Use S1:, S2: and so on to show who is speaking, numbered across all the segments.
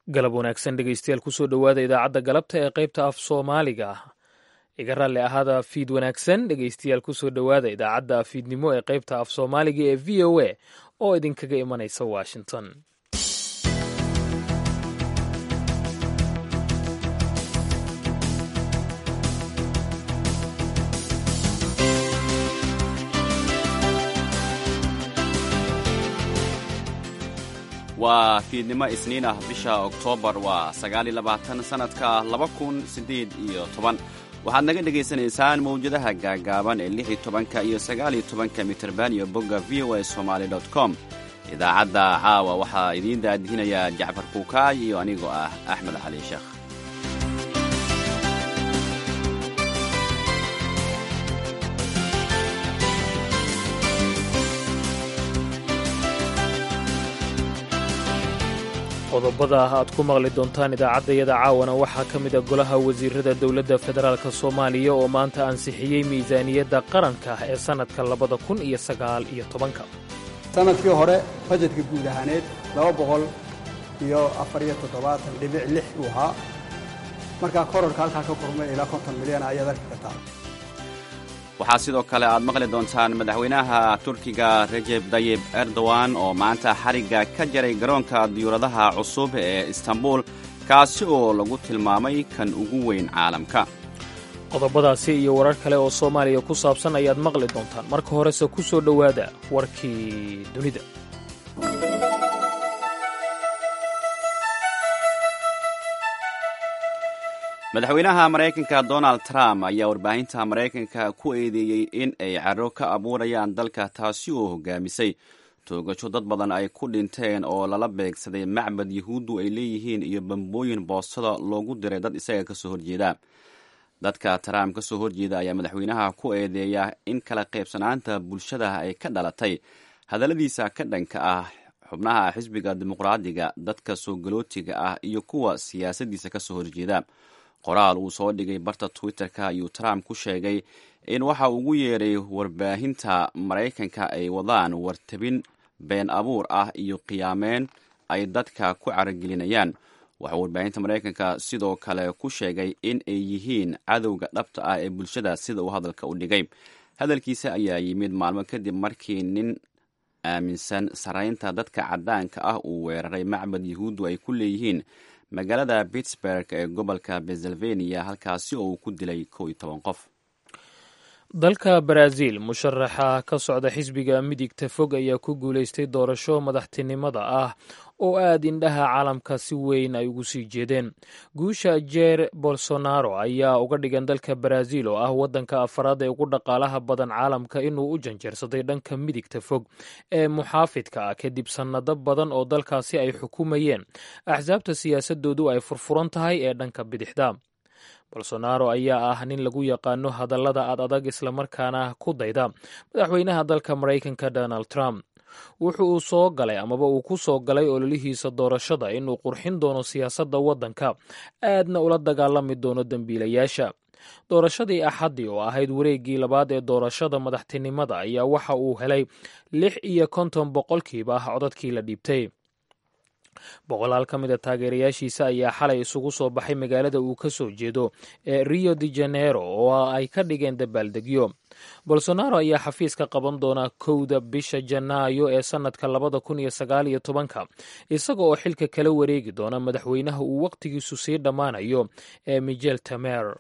S1: galab wanaagsan dhegeystayaal kusoo dhowaada idaacadda galabta ee qaybta af soomaaliga ah iga raalli ahaada fiid wanaagsan dhegeystayaal kusoo dhowaada idaacadda fiidnimo ee qaybta af soomaaliga ee v o a oo idinkaga imanaysa washington
S2: waa fiidnimo isniin ah bisha oktoobar waa sagaaliyo labaatan sannadka laba kun siddeed iyo toban waxaad naga dhegaysanaysaan mawjadaha gaagaaban ee lix iyo tobanka iyo sagaaliyo tobanka mitirban iyo bogga v o a somaali dot com idaacadda caawa waxaa idiin daadihinayaa jacfar kuukaay iyo anigoo ah axmed cali sheekh
S1: qodobada aad ku maqli doontaan idaacaddayada caawana waxaa ka mid a golaha wasiirada dowladda federaalk soomaaliya oo maanta ansixiyey miisaaniyadda qaranka ee sannadka labada kun iyo sagaal iyo tobanka
S3: sanadkii hore bajetka guud ahaaneed laba boqol iyo afar iyo toddobaatan dhibic lix uu ahaa markaa kororka halkaa ka kormay ilaa konton milyan ayaad arki kartaa
S2: waxaa sidoo kale aad maqli doontaan madaxweynaha turkiga rejeb dayib erdogan oo maanta xarigga ka jaray garoonka diyuuradaha cusub ee istanbul kaasi oo lagu tilmaamay kan ugu weyn caalamka
S1: qodobadaasi iyo warar kale oo soomaaliya ku saabsan ayaad maqli doontaan marka horese ku soo dhowaada warkii dunida
S2: madaxweynaha maraykanka donald trump ayaa warbaahinta maraykanka ku eedeeyey in ay caro ka abuurayaan dalka taasi oo hogaamisay toogasho dad badan ay ku dhinteen oo lala beegsaday macbad yahuuddu ay leeyihiin iyo bambooyin boostada loogu diray dad isaga kasoo horjeeda dadka trump kasoo horjeeda ayaa madaxweynaha ku eedeeya in kala qaybsanaanta bulshada ay ka dhalatay hadalladiisa ka dhanka ah xubnaha xisbiga dimuqraadiga dadka soo galootiga ah iyo kuwa siyaasaddiisa kasoo horjeeda qoraal uu soo dhigay barta twitter-ka ayuu trump ku sheegay in waxa ugu yeeray warbaahinta maraykanka ay wadaan wartabin been abuur ah iyo qiyaameen ay dadka ku caragelinayaan waxaa warbaahinta maraykanka sidoo kale ku sheegay in ay yihiin cadowga dhabta ah ee bulshada sida uu hadalka u dhigay hadalkiisa ayaa yimid maalmo kadib markii nin aaminsan saraynta dadka caddaanka ah uu weeraray macbad yahuuddu ay ku leeyihiin magaalada pittsburg ee gobolka pennsylvania halkaasi oo uu ku dilay kow iyo toban qof
S1: dalka baraaziil musharaxa ka socda xisbiga midigta fog ayaa ku guulaystay doorasho madaxtinimada ah oo aad indhaha caalamka si weyn ay ugu sii jeedeen guusha jeer bolsonaro ayaa uga dhigan dalka baraaziil oo ah waddanka afaraad ee ugu dhaqaalaha badan caalamka inuu u janjeersaday dhanka midigta fog ee muxaafidka ah kadib sannado badan oo dalkaasi ay xukumayeen axsaabta siyaasadoodu ay furfuran tahay ee dhanka bidixda bolsonaro ayaa ah nin lagu yaqaano hadallada ad adag islamarkaana ku dayda madaxweynaha dalka maraykanka donald trump wuxu uu soo galay amaba uu ku soo galay ololihiisa doorashada inuu qurxin doono siyaasadda waddanka aadna ula dagaalami doono dembiilayaasha doorashadii axaddii oo ahayd wareeggii labaad ee doorashada madaxtinimada ayaa waxa uu helay lix iyo konton boqolkiiba ah codadkii la dhiibtay boqolaal ka mid a taageerayaashiisa ayaa xalay isugu soo baxay magaalada uu ka soo jeedo ee rio de janeiro oo ay ka dhigeen dabaaldegyo bolsonaro ayaa xafiis ka qaban doona kowda bisha janaayo ee sannadka labada kun iyo sagaal iyo tobanka isaga oo xilka kala wareegi doona madaxweynaha uu wakhtigiisu sii dhammaanayo ee michel temer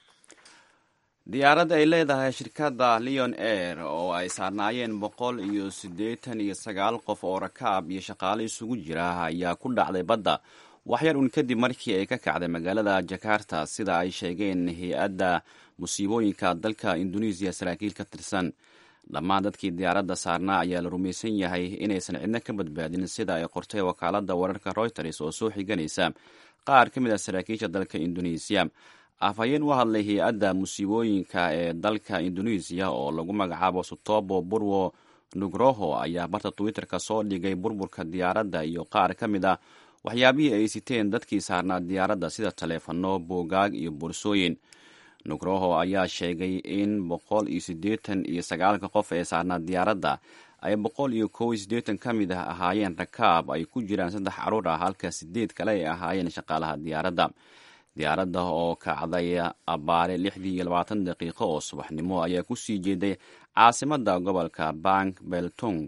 S2: diyaarad ay leedahay shirkadda leon air oo ay saarnaayeen boqol iyo siddeetan iyo sagaal qof oo rakaab iyo shaqaale isugu jira ayaa ku dhacday badda waxyar un kadib markii ay ka kacday magaalada jakarta sida ay sheegeen hay-adda musiibooyinka dalka induneisiya saraakiil ka tirsan dhammaan dadkii diyaaradda saarnaa ayaa la rumaysan yahay inaysan cidno ka badbaadin sida ay qortay wakaaladda wararka reuters oo soo xiganaysa qaar ka mid a saraakiisha dalka induneisiya afhayeen u hadlay hay-adda musiibooyinka ee dalka induneisiya oo lagu magacaabo sutobo burwo nugroho ayaa barta twitter-ka soo dhigay burburka diyaaradda iyo qaar ka mid a waxyaabihii ay siteen dadkii saarnaa diyaaradda sida taleefano boogaag iyo boorsooyin nugroho ayaa sheegay in boqol iyo siddeetan iyo sagaalka qof ee saarnaa diyaaradda ay boqol iyo kow iyo siddeetan ka mid ah ahaayeen rakaab ay ku jiraan saddex caruur ah halka sideed kale ay ahaayeen shaqaalaha diyaaradda diyaaradda oo kacday abaare lixdii iyo labaatan daqiiqo oo subaxnimo ayaa ku sii jeeday caasimadda gobolka bank beltung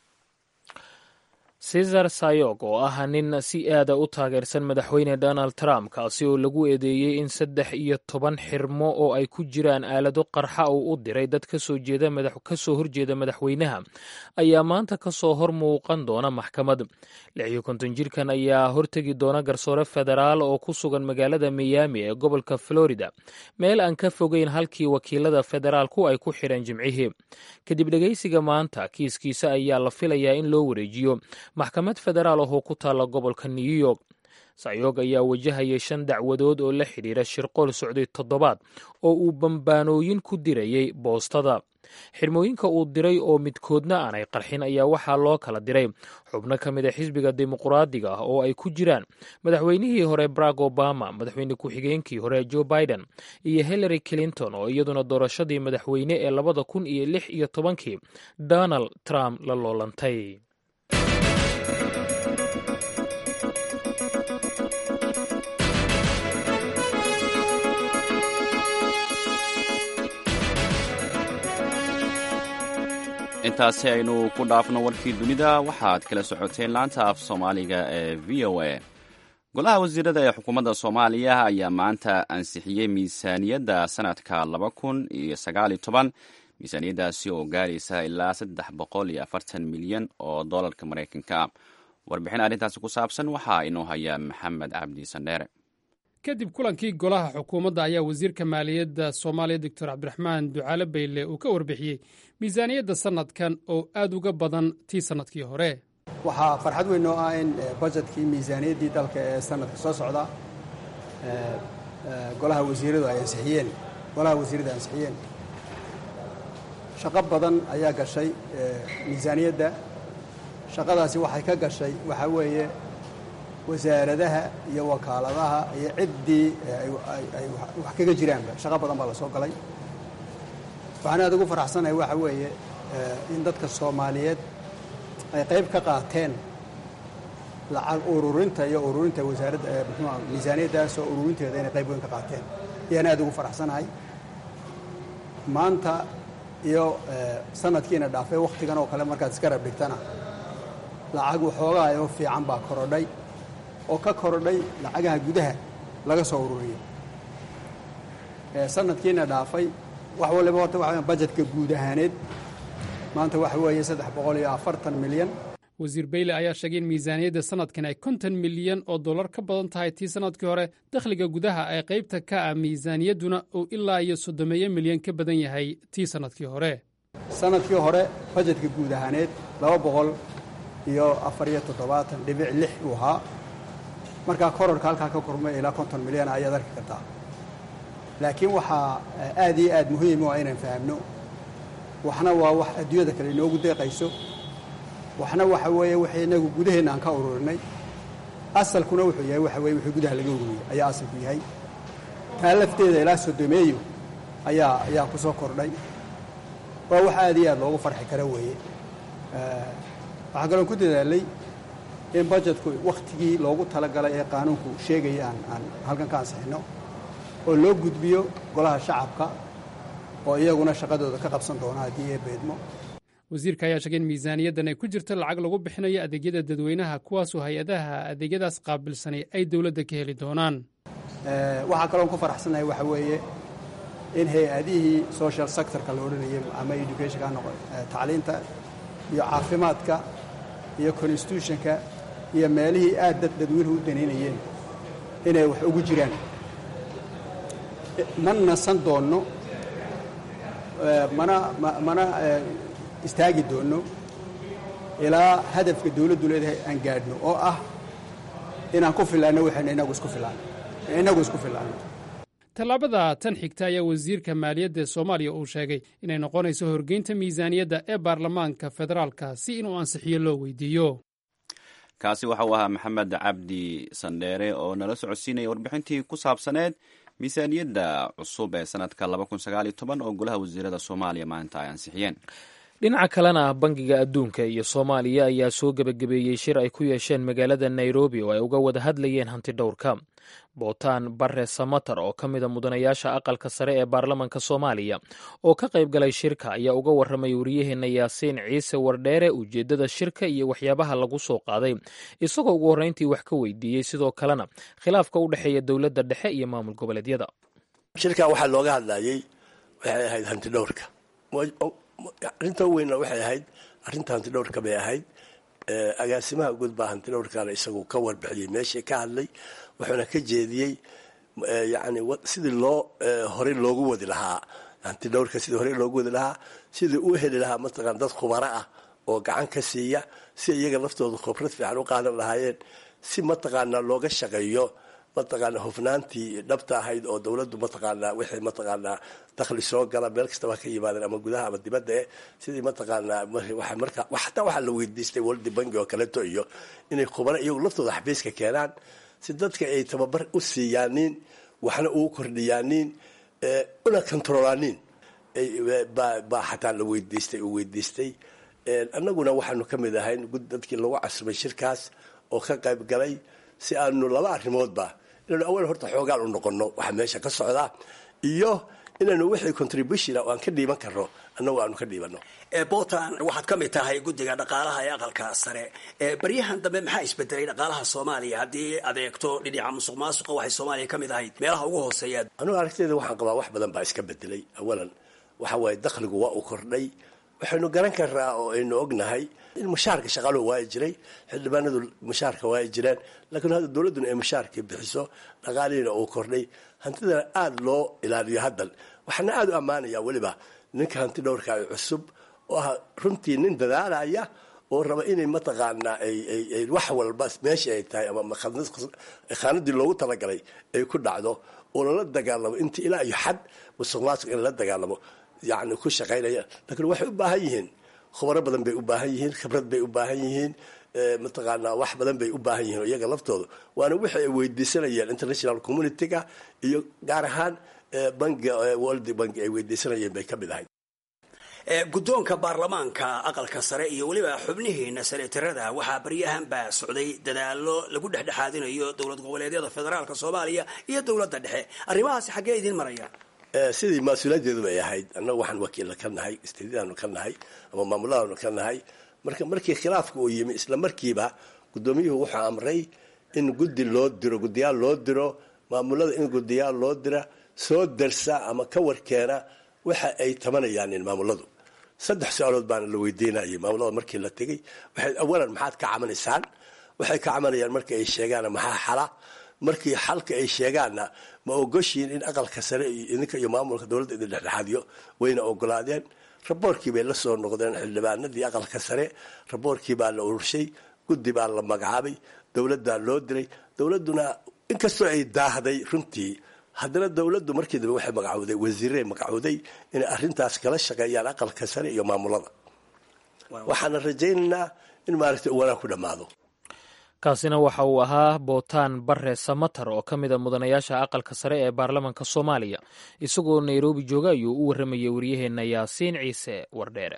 S1: cesar sayog oo ah nin si aada u taageersan madaxweyne donald trump kaasi oo lagu eedeeyey in saddex iyo toban xirmo oo ay ku jiraan aalado qarxa uu u diray dad kasoo kasoo horjeeda madaxweynaha ayaa maanta kasoo hor muuqan doona maxkamad lix iyo konton jirkan ayaa hortegi doona garsoore federaal oo ku sugan magaalada miyaami ee gobolka florida meel aan ka fogeyn halkii wakiilada federaalku ay ku xidheen jimcihii kadib dhegeysiga maanta kiiskiisa ayaa la filayaa in loo wareejiyo maxkamad federaal ahoo ku taalla gobolka new york sayog ayaa wajahaya shan dacwadood oo la xidhiira shirqool socday toddobaad oo uu bambaanooyin ku dirayay boostada xirmooyinka uu diray oo midkoodna aanay qarxin ayaa waxaa loo kala diray xubno ka mid a xisbiga dimuqraadiga ah oo ay ku jiraan madaxweynihii hore barack obama madaxweyne ku-xigeenkii hore joe biden iyo hillary clinton oo iyaduna doorashadii madaxweyne ee labada kun iyo lix iyo tobankii donald trump la loolantay
S2: intaasi aynu ku dhaafno warkii dunida waxaad kala socoteen laanta af soomaaliga ee v o a golaha wasiirada ee xukuumadda soomaaliya ayaa maanta ansixiyey miisaaniyadda sanadka laba kun iyo sagaaliyo toban miisaaniyaddaasi oo gaaraysa ilaa saddex boqol iyo afartan milyan oo doolarka maraykanka ah warbixin arrintaasi ku saabsan waxaa inoo haya maxamed cabdi sandheere
S4: kadib kulankii golaha xukuumadda ayaa wasiirka maaliyadda soomaaliya doctor cabdiraxmaan ducaale bayle uu ka warbixiyey miisaaniyadda sannadkan oo aad uga badan tii sannadkii hore
S3: waxaa farxad weyn oo ah in bajetkii miisaaniyaddii dalka ee sanadka soo socda golaha wasiiradu ay ansixiyeen golaha wasiirada ay ansixiyeen shaqo badan ayaa gashay miisaaniyadda shaqadaasi waxay ka gashay waxaa weeye wasaaradaha iyo wakaaladaha iyo ciddii ay wax kaga jiraanba shaqo badan baa la soo galay waxaan aad ugu faraxsanahay waxa weeye in dadka soomaaliyeed ay qayb ka qaateen lacag ururinta iyo ururinta wasaaradda muxuuha miisaaniyaddaas oo ururinteeda inay qayb weyn ka qaateen ayaan aad ugu faraxsanahay maanta iyo sanadkiina dhaafay wakhtigan oo kale markaad iska rab dhigtana lacag waxoogaa oo fiican baa korodhay oo ka korodhay lacagaha gudaha laga soo ururiyey sanadkiina dhaafay wax waliba horta waxa bajetka guud ahaaneed maanta waxa weeye saddex boqol iyo afartan milyan
S4: wasiir bayle ayaa sheegay in miisaaniyadda sanadkan ay konton milyan oo dollar ka badan tahay tii sannadkii hore dakhliga gudaha ee qaybta ka ah miisaaniyadduna uu ilaa iyo soddomeeyo milyan ka badan yahay tii sannadkii hore
S3: sanadkii hore bajetka guud ahaaneed laba boqol iyo afar iyo toddobaatan dhibic lix uu ahaa markaa kororka halkaa ka kormay ilaa konton milyan ayaad arki kartaa laakiin waxaa aad iyo aad muhiim u ah inaan fahamno waxna waa wax adduunyada kale inoogu deeqayso waxna waxa weeye wixii inagu gudaheenna aan ka ururinay asalkuna wuxuu yahay waxa weye wixii gudaha laga ururiyey ayaa asalku yahay taa lafteeda ilaa sodomeeyo ayaa ayaa ku soo kordhay waa wax aad iyo aad loogu farxi kara weeye waxaa kaloon ku dadaalay in bajetku wakhtigii loogu talagalay ee qaanuunku sheegaya aan aan halkan ka ansixinno oo loo gudbiyo golaha shacabka oo iyaguna shaqadooda ka qabsan doona haddii ee beedmo
S4: wasiirka ayaa sheegay in miisaaniyaddan ay ku jirto lacag lagu bixinayo adeegyada dadweynaha kuwaasoo hay-adaha adeegyadaas qaabilsanay ay dowladda ka heli doonaan
S3: waxaa kaloon ku faraxsanahay waxa weeye in hay-adihii social sectorka la odhanayay ama educationka noqo tacliinta iyo caafimaadka iyo constitutionka iyo meelihii aad dad dadweynuhu u danaynayeen inay wax ugu jiraan ma nasan doonno mana mana istaagi doonno ilaa hadafka dawladdu leedahay aan gaadhno oo ah inaan ku filaanno waxaynu inagu isku filaano inagu isku filaanno
S4: tallaabada tan xigta ayaa wasiirka maaliyadda ee soomaaliya uu sheegay inay noqonayso horgeynta miisaaniyadda ee baarlamaanka federaalka si inuu ansixiyo loo weydiiyo
S2: kaasi waxa uu ahaa maxamed cabdi sandheere oo nala socodsiinaya warbixintii ku saabsaneed miisaaniyadda cusub ee sanadka oo golaha wasiirada soomaaliya maanta ay ansixiyeen
S1: dhinaca kalena bangiga adduunka iyo soomaaliya ayaa soo gebagabeeyey shir ay ku yeesheen magaalada nairobi oo ay uga wada hadlayeen hanti dhowrka bootaan bare samatar oo ka mida mudanayaasha aqalka sare ee baarlamanka soomaaliya oo ka qayb galay shirka ayaa uga warramay wariyaheenna yaasiin ciise wardheere ujeeddada shirka iyo waxyaabaha lagu soo qaaday isagoo ugu horreyntii wax ka weydiiyey sidoo kalena khilaafka u dhexeeya dowladda dhexe iyo maamul goboleedyada
S5: shirkan waxaa looga hadlayey waxay ahayd hanti dhowrka arrinta weynna waxay ahayd arrinta hanti dhowrka bay ahayd agaasimaha guud baa hanti dhowrkana isagu ka warbixiyey meeshii ka hadlay wuxuuna ka jeediyey yani sidii loo horey loogu wadi lahaa hanti dhowrka sidii horey loogu wadi lahaa sidii uu heli lahaa mataqana dad khubaro ah oo gacan ka siiya si iyaga laftooda khibrad fiican u qaadan lahaayeen si mataqaanaa looga shaqeeyo mataqaana hufnaantii dhabta ahayd oo dowladdu mataqaanaa wixii mataqaanaa dakhli soo gala meel kastaba ka yimaadeen ama gudaha ama dibadda eh sidii mataqaanaa marka xataa waxaa la weydiistay world banki oo kaleeto iyo inay khubaro iyagu laftooda xafiiska keenaan si dadka ay tababar u siiyaaniin waxna ugu kordhiyaaniin una controlaaniin baa xataa la weydiistay uu weydiistay annaguna waxaanu ka mid ahayn dadkii lagu casumay shirkaas oo ka qayb galay si aanu laba arrimoodba inaynu awal horta xoogaan u noqono waxa meesha ka socdaa iyo inaynu wixii contribution aan ka dhiiban karno annagu aanu ka dhiibano
S6: puntland waxaad ka mid tahay guddiga dhaqaalaha ee aqalka sare baryahan dambe maxaa isbedelay dhaqaalaha soomaaliya haddii adeegto dhinaca musuq maasuqa waxay soomaaliya ka mid ahayd meelaha ugu hooseeya
S5: anugu aragtiyada waxaan qabaa wax badan baa iska bedelay awalan waxa waaye dakhligu waa uu kordhay waxaynu garan karnaa oo aynu ognahay in mushaarka shaqaaluhu waa jiray xildhibaanadu mushaarka waa jiraan laakiin hadda dowladduna ay mushaarkii bixiso dhaqaalihiina uu kordhay hantidana aada loo ilaaliyo haddan waxaana aada u ammaanayaa weliba ninka hanti dhowrka ay cusub oo ah runtii nin dadaalaya oo raba inay mataqaanaa ay wax walba meeshii ay tahay ama khaanadii loogu talagalay ay ku dhacdo oo lala dagaalamo inta ilaa iyo xad musuq maasuq in lala dagaalamo yani ku shaqaynaya laakiin waxay u baahan yihiin khubaro badan bay u baahan yihiin khibrad bay u baahan yihiin mataqaanaa wax badan bay u baahan yihiin iyaga laftooda waana wixii ay weydiisanayeen international community-ga iyo gaar ahaan bangiga world bank ay weydiisanayeen bay ka mid ahayd
S6: guddoonka baarlamaanka aqalka sare iyo weliba xubnihiina senetarada waxaa baryahan baa socday dadaalo lagu dhexdhexaadinayo dowlad goboleedyada federaalka soomaaliya iyo dowladda dhexe arrimahaasi xaggee idiin marayaan
S5: sidii mas-uuliyaddeedu bay ahayd annagu waxaan wakiilla ka nahay istedidaanu ka nahay ama maamuladaanu ka nahay marka markii khilaafka uu yimi isla markiiba guddoomiyuhu wuxuu amray in guddi loo diro guddiyaal loo diro maamulada in guddiyaal loo dira soo darsa ama ka warkeena waxa ay tabanayaan maamuladu saddex su-aalood baana la weydiinayay maamulada markii la tegey waxay awalan maxaad ka camanaysaan waxay ka camanayaan markii ay sheegaan maxaa xala markii xalka ay sheegaanna ma ogoshiin in aqalka sare iyo idinka iyo maamulka dowladda idin dhexdhexaadiyo wayna ogolaadeen raboorkii bay la soo noqdeen xildhibaanadii aqalka sare raboorkii baa la ururshay guddi baa la magacaabay dowladdaa loo diray dowladduna inkastoo ay daahday runtii haddana dowladdu markii dambe waxay magacowday wasiirey magacowday inay arrintaas kala shaqeeyaan aqalka sare iyo maamulada waxaana rajaynaynaa in maaragtay uu wanaag ku dhammaado
S1: kaasina waxa uu ahaa bootaan bare samatar oo ka mida mudanayaasha aqalka sare ee baarlamanka soomaaliya isagoo nairobi jooga ayuu u warramayay waryaheenna yaasiin ciise wardheere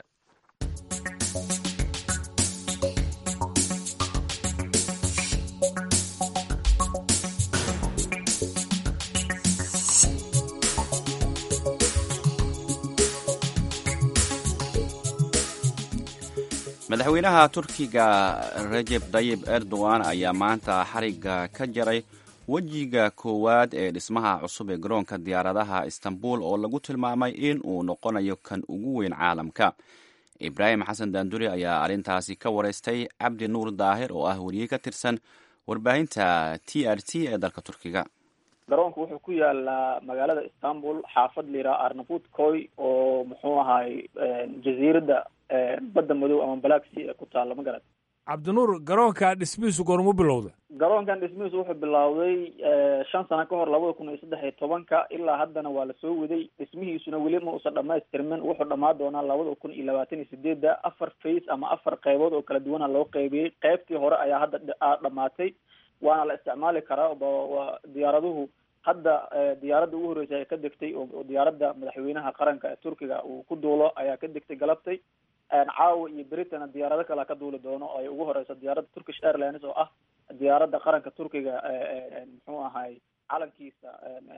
S2: madaxweynaha turkiga rajeb tayib erdogan ayaa maanta xarigga ka jaray wejiga koowaad ee dhismaha cusub ee garoonka diyaaradaha istanbul oo lagu tilmaamay in uu noqonayo kan ugu weyn caalamka ibraahim xasan daanduri ayaa arrintaasi ka wareystay cabdi nuur daahir oo ah weriye ka tirsan warbaahinta t r t ee dalka turkiga
S7: garoonka wuxuu ku yaalaa magaalada istanbul xaafad liraa arnavut koy oo muxuu ahaay jaziiradda badda madow ama black sea ee ku taalla ma garat
S8: cabdinuur garoonka dhismihiisu goormu bilowda
S7: garoonkan dhismihiisu wuxuu bilowday shan sano ka hor labada kun iyo saddex iyo tobanka ilaa haddana waa lasoo waday dhismihiisuna weli ma usan dhamaystirmin wuxuu dhamaan doonaa labada kun iyo labaatan iyo sideedda afar face ama afar qeybood oo kala duwana loo qeybiyey qeybtii hore ayaa hadda dhamaatay waana la isticmaali karaa waa diyaaraduhu hadda diyaaradda ugu horreysay ay ka degtay oo diyaaradda madaxweynaha qaranka ee turkiga uu ku duulo ayaa ka degtay galabtay caawa iyo britana diyaarado kalea ka duuli doono oo ay ugu horeyso diyaaradda turkish airlines oo ah diyaaradda qaranka turkiga muxuu ahay calankiisa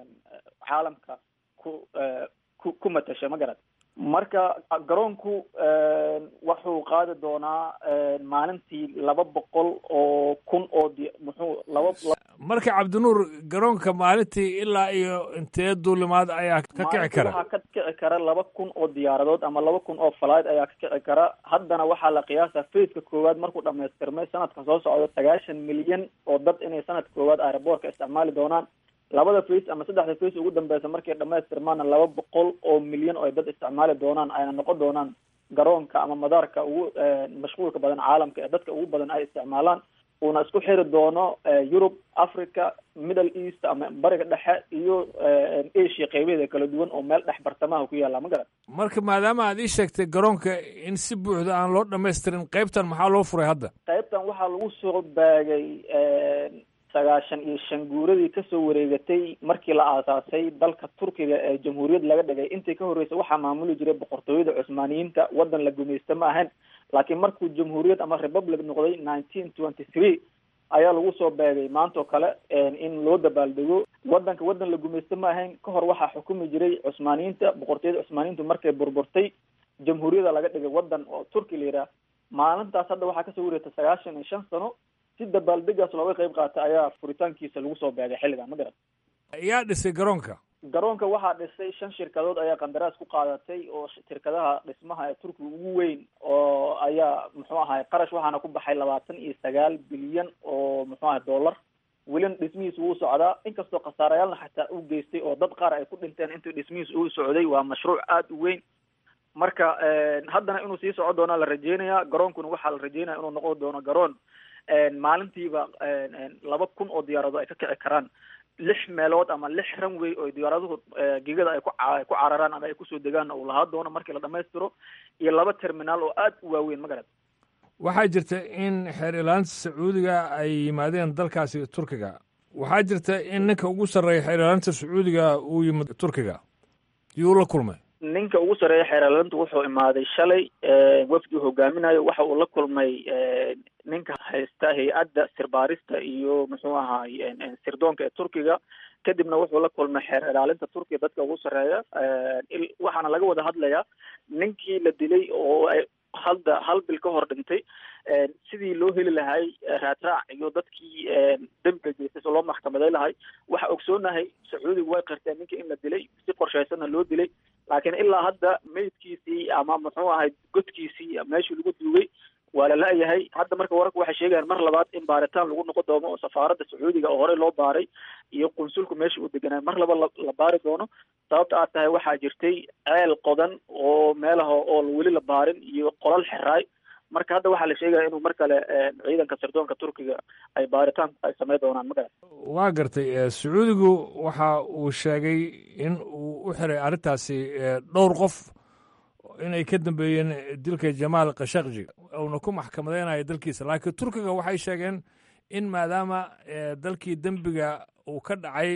S7: caalamka ku ku ku matasha ma garat marka garoonku wuxuu qaadi doonaa maalintii laba boqol oo kun oo di muxuu laba
S8: marka cabdinuur garoonka maalintii ilaa iyo intee duulimaad ayaa ka kici kara
S7: waxaa ka kici kara laba kun oo diyaaradood ama laba kun oo flight ayaa ka kici kara haddana waxaa la qiyaasa faceka koowaad markuu dhamaystirmay sanadka soo socda sagaashan milyan oo dad inay sanadka koowaad aeroboortka isticmaali doonaan labada face ama saddexda face ugu dambeysa markay dhamaystirmaana laba boqol oo milyan oo ay dad isticmaali doonaan ayna noqon doonaan garoonka ama madaarka ugu mashquulka badan caalamka ee dadka ugu badan ay isticmaalaan uuna isku xiri doono yurub africa middle east ama bariga dhexe iyo asia qeybaheeda kala duwan oo meel dhex bartamaha ku yaalla ma garan
S8: marka maadaama aad ii sheegtay garoonka in si buuxda aan loo dhamaystirin qeybtan maxaa loo furay hadda
S7: qeybtan waxaa lagu soo baagay sagaashan iyo shan guuradii kasoo wareegatay markii la aasaasay dalka turkiga ee jamhuuriyad laga dhigay intii ka horreysay waxaa maamuli jiray boqortooyada cusmaaniyiinta waddan la gumaysta ma ahayn laakiin markuu jamhuuriyad ama republic noqday nineteen twenty three ayaa lagu soo beegay maanta oo kale in loo dabaaldego waddanka waddan la gumaysta ma ahayn ka hor waxaa xukumi jiray cusmaaniyiinta boqortooyada cusmaaniyiintu markay burburtay jamhuuriyada laga dhigay waddan oo turki la yidhaah maalintaas hadda waxaa kasoo wareegtay sagaashan iyo shan sano si dabaaldegaas looga qayb qaatay ayaa furitaankiisa lagu soo beegay xilligan ma garan
S8: yaa dhisay garoonka
S7: garoonka waxaa dhisay shan shirkadood ayaa qandaraas ku qaadatay oo shirkadaha dhismaha ee turkiga ugu weyn oo ayaa muxuu ahay qarash waxaana ku baxay labaatan iyo sagaal bilyan oo muxuu ahay dollar welina dhismihiisa wuu socdaa inkastoo khasaarayaalna xataa u geystay oo dad qaar ay ku dhinteen intii dhismihiisa uu socday waa mashruuc aada u weyn marka haddana inuu sii soco doona la rajeynaya garoonkuna waxaa la rajeynaya inuu noqon doono garoon maalintiiba laba kun oo diyaarado ay ka kici karaan lix meelood ama lix runway oo diyaaraduhu gigada ay ku ku cararaan ama ay kusoo degaan uu lahaa doono markii la dhamaystiro iyo laba terminaal oo aada u waaweyn ma garad
S8: waxaa jirta in xeer ilaalinta sacuudiga ay yimaadeen dalkaasi turkiga waxaa jirta in ninka ugu sarreeya xeer ilaalinta sacuudiga uu yimid turkiga yuu la kulmay
S7: ninka ugu sarreeya xeeraalinta wuxuu imaaday shalay wafdi uu hogaaminayo waxa uu la kulmay ninka haysta hay-adda sirbaarista iyo muxuu ahaay sirdoonka ee turkiga kadibna wuxuu la kulmay xeer ilaalinta turkiga dadka ugu sarreeya waxaana laga wada hadlayaa ninkii la dilay oo ay hadda hal bil ka hor dhintay sidii loo heli lahay raadraac iyo dadkii dembiga geystay so loo maxkamaday lahay waxa ogsoonahay sacuudiga way qirteen ninkii in la dilay si qorshaysanna loo dilay laakiin ilaa hadda meydkiisii ama muxuu ahay godkiisii meeshii lagu duugay waa la la-yahay hadda marka wararka waxay sheegayaan mar labaad in baaritaan lagu noqon doono oo safaaradda sacuudiga oo horey loo baaray iyo qunsulku meesha uu deganaa mar laba la baari doono sababta aad tahay waxaa jirtay ceel qodan oo meelaha oo weli la baarin iyo qolal xeraay marka hadda waxaa la sheegaya inuu mar kale ciidanka sirdoonka turkiga ay baaritaan ay samey doonaan magarat
S8: waa gartay sacuudigu waxa uu sheegay in uu u xiray arrintaasi dhowr qof inay ka dambeeyeen dilka jamaal khashakji uuna ku maxkamadeynayo dalkiisa laakiin turkiga waxay sheegeen in maadaama dalkii dembiga uu ka dhacay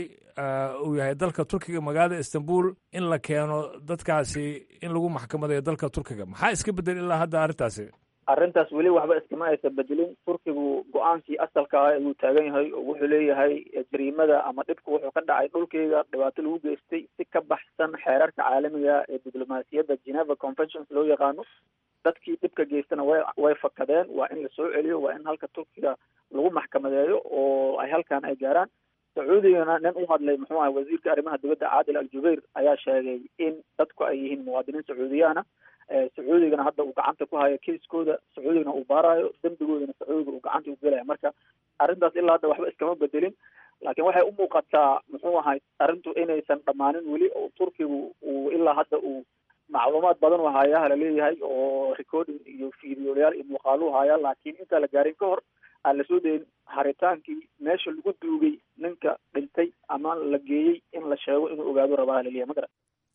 S8: uu yahay dalka turkiga magaalada istanbul in la keeno dadkaasi in lagu maxkamadeeyo dalka turkiga maxaa iska bedel ilaa hadda arrintaasi
S7: arrintaas weli waxba iskama aysan bedelin turkigu go-aankii asalka ah ayuu taagan yahay oo wuxuu leeyahay jariimada ama dhibka wuxuu ka dhacay dhulkeyga dhibaato lagu geystay si ka baxsan xeerarka caalamiga ee diblomaasiyadda geneva conventions loo yaqaano dadkii dhibka geystana way way fakadeen waa in lasoo celiyo waa in halka turkiga lagu maxkamadeeyo oo ay halkan ay gaaraan sacuudigana nin u hadlay muxuu ahay wasiirka arrimaha dibadda caadil al jubayr ayaa sheegay in dadku ay yihiin muwaadiniin sacuudiyaana sacuudigana hadda uu gacanta ku hayo keiskooda sacuudigana uu baarayo dembigoodana sacuudiga uu gacanta u gelaya marka arrintaas ilaa hadda waxba iskama bedelin laakiin waxay u muuqataa muxuu ahay arrintu inaysan dhammaanin weli oo turkigu uu ilaa hadda uu macluumaad badan u hayaa laleeyahay oo recording iyo videoyaal iyo muuqaalu hayaa laakiin intaa la gaarin ka hor aan lasoo dayin haritaankii meesha lagu duugay ninka dhintay ama la geeyey in la sheego inuu ogaado rabaa laleeyahay ma garan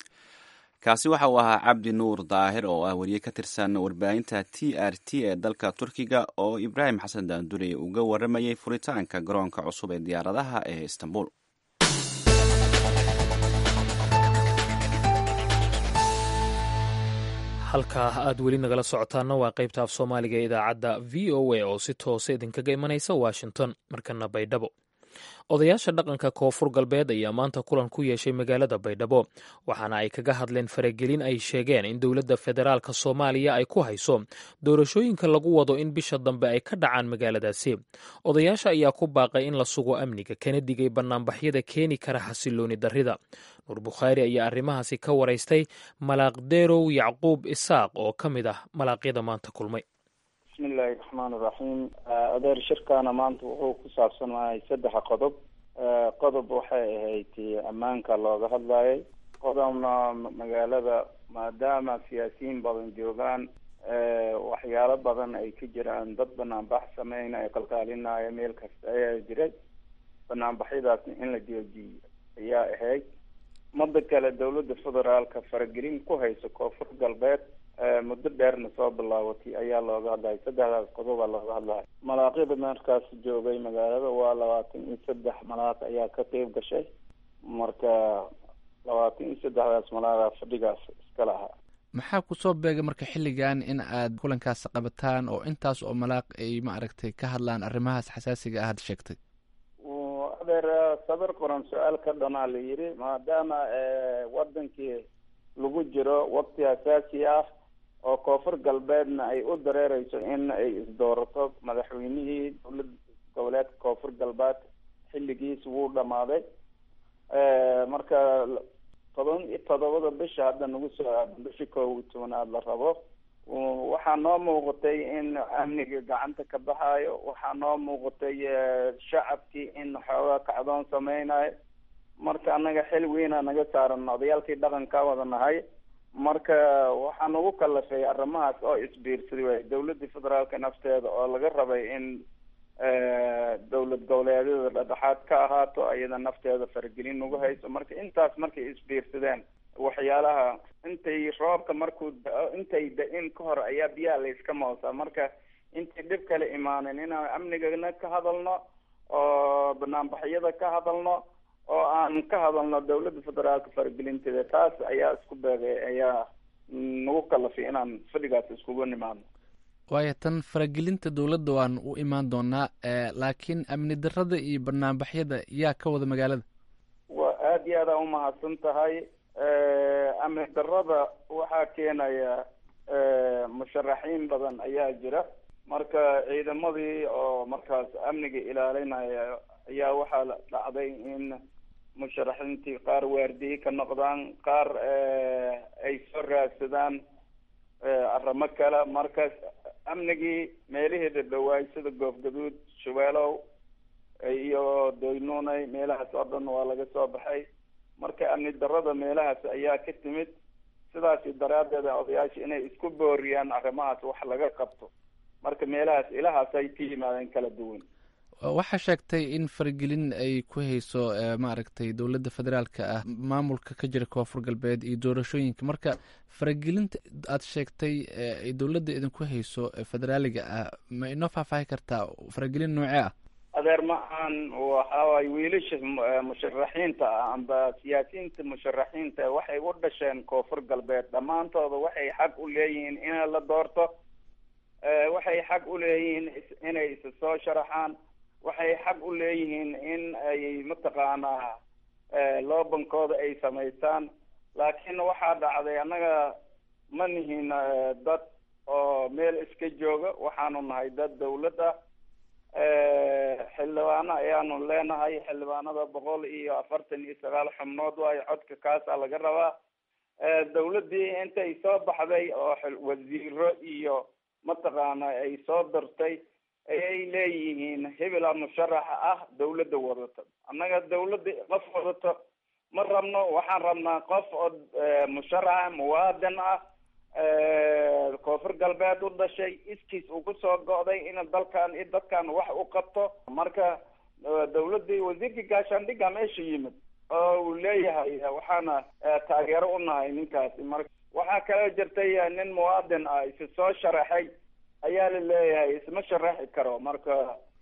S2: kaasi waxa uu ahaa cabdi nuur daahir oo ah weriye ka tirsan warbaahinta t r t ee dalka turkiga oo ibraahim xasan daandure uga waramayay furitaanka garoonka cusub ee diyaaradaha ee istanbul
S1: halkaa aad weli nagala socotaanna waa qaybta af soomaaliga ee idaacadda v o a oo si toosa idinkaga imanaysa washington markana baydhabo odayaasha dhaqanka koonfur galbeed ayaa maanta kulan ku yeeshay magaalada baydhabo waxaana ay kaga hadleen faragelin ay sheegeen in dowladda federaalk soomaaliya ay ku hayso doorashooyinka lagu wado in bisha dambe ay ka dhacaan magaaladaasi odayaasha ayaa ku baaqay in la sugo amniga kana digay bannaanbaxyada keeni kara xasilooni darrida nuur bukhaari ayaa arrimahaasi ka waraystay malaaqdeerow yacquub isaaq oo ka mid ah malaaqyada maanta kulmay
S9: bismillahi raxmaan iraxiim adeer shirkaana maanta wuxuu ku saabsanahay saddex qodob qodob waxay ahayd ammaanka looga hadlayay qodobna magaalada maadaama siyaasiyiin badan joogaan waxyaalo badan ay ka jiraan dad banaanbax sameyna ay qalqaalinaya meel kasta ayaa jiray banaanbaxyadaasna in la joojiyo ayaa ahayd mada kale dawladda federaalka faragelin ku hayso koonfur galbeed muddo dheerna soo bilaabatay ayaa looga hadlaya saddexdaas qodobaa looga hadlaya malaaqyada markaas joogay magaalada waa labaatan iyo saddex malaaq ayaa ka qeyb gashay marka labaatan iyo saddexdaas malaaqa fadhigaas iska lahaa
S10: maxaa kusoo beegay marka xilligan in aad kulankaas qabataan oo intaas oo malaaq ay maaragtay ka hadlaan arrimahaas xasaasiga ah had sheegtay
S9: adeer sabir qoran su-aal ka dhanaa la yidhi maadaama wadankii lagu jiro waqti asaasi ah oo koonfur galbeedna ay u dareereyso in ay isdoorato madaxweynihii dowlad goboleedka koonfur galbeed xilligiis wuu dhamaaday marka toban iyo todobada bisha hadda nagu soo aadan bishi koob iyo tobanaad la rabo waxaa noo muuqatay in amniga gacanta ka baxaayo waxaa noo muuqatay shacabkii in xoogaa kacdoon sameynayo marka anaga xil weyna naga saaran odayaalkii dhaqanka wada nahay marka waxaa nagu kalafay arrimahaas oo isbiirsaday waay dawladda federaalka nafteeda oo laga rabay in dowlad goboleedyada dhadhexaad ka ahaato iyada nafteeda faragelin nagu hayso marka intaas markay isbiirsadeen waxyaalaha intay roobka markuu da-o intay da-in ka hor ayaa biyaha layska moosaa marka intay dhib kale imaanin inaan amnigana ka hadalno oo banaanbaxyada ka hadalno oo aan ka hadalno dawladda federaalka faragelinteeda taas ayaa isku beegay ayaa nagu kalafay inaan fadhigaas iskugu nimaadno
S10: waayo tan faragelinta dowladda waan u imaan doonaa laakiin amni darada iyo banaanbaxyada yaa ka wada magaalada
S9: waa aada iyo aada umahadsan tahay amni darada waxaa keenaya musharaxiin badan ayaa jira marka ciidamadii oo markaas amniga ilaalinaya ayaa waxaa dhacday in musharaxiintii qaar waardiye ka noqdaan qaar ay soo raadsadaan arrimo kale marka amnigii meelihii dhadhawaay sida goofgaduud shabeelow iyo doynunay meelahaas oo dhan waa laga soo baxay marka amni darada meelahaas ayaa ka timid sidaasi daraaddeeda odayaasha inay isku booriyaan arrimahaas wax laga qabto marka meelahaas ilahaas ay ka yimaadeen kala duwan
S10: waxaa sheegtay in faragelin ay ku hayso maaragtay dowladda federaalka ah maamulka ka jira koonfur galbeed iyo doorashooyinka marka faragelinta aad sheegtay ay dowladda idinku hayso federaaliga ah ma inoo faahfaahi kartaa faragelin noocee ah
S9: adeer ma aan waxawaay wiilasha musharaxiinta ah amba siyaasiyiinta musharaxiinta waxay u dhasheen koonfur galbeed dhammaantooda waxay xaq u leeyihiin in la doorto waxay xaq u leeyihiin inay isa soo sharaxaan waxay xaq u leeyihiin in ay mataqaanaa loobankooda ay samaystaan laakiin waxaa dhacday annaga ma nihin dad oo meel iska jooga waxaanu nahay dad dawlad ah xildhibaano ayaanu leenahay xildhibaanada boqol iyo afartan iyo sagaal xubnood waayo codka kaasaa laga rabaa dawladdii intay soo baxday oo wasiiro iyo mataqaana ay soo dartay ayay leeyihiin hebela musharaxa ah dawladda wadato annaga dawladda qof wadato ma rabno waxaan rabnaa qof oo musharaxa muwaadin ah koonfur galbeed u dhashay iskiis uu kusoo go'day in dalkan iyo dadkan wax u qabto marka dawladdii wasiirkii gaashaandhigga meesha yimid oo uu leeyahay waxaana taageero u nahay ninkaasi marka waxaa kaloo jirtay nin muwaadin ah isi soo sharaxay ayaa la leeyahay isma sharaxi karo marka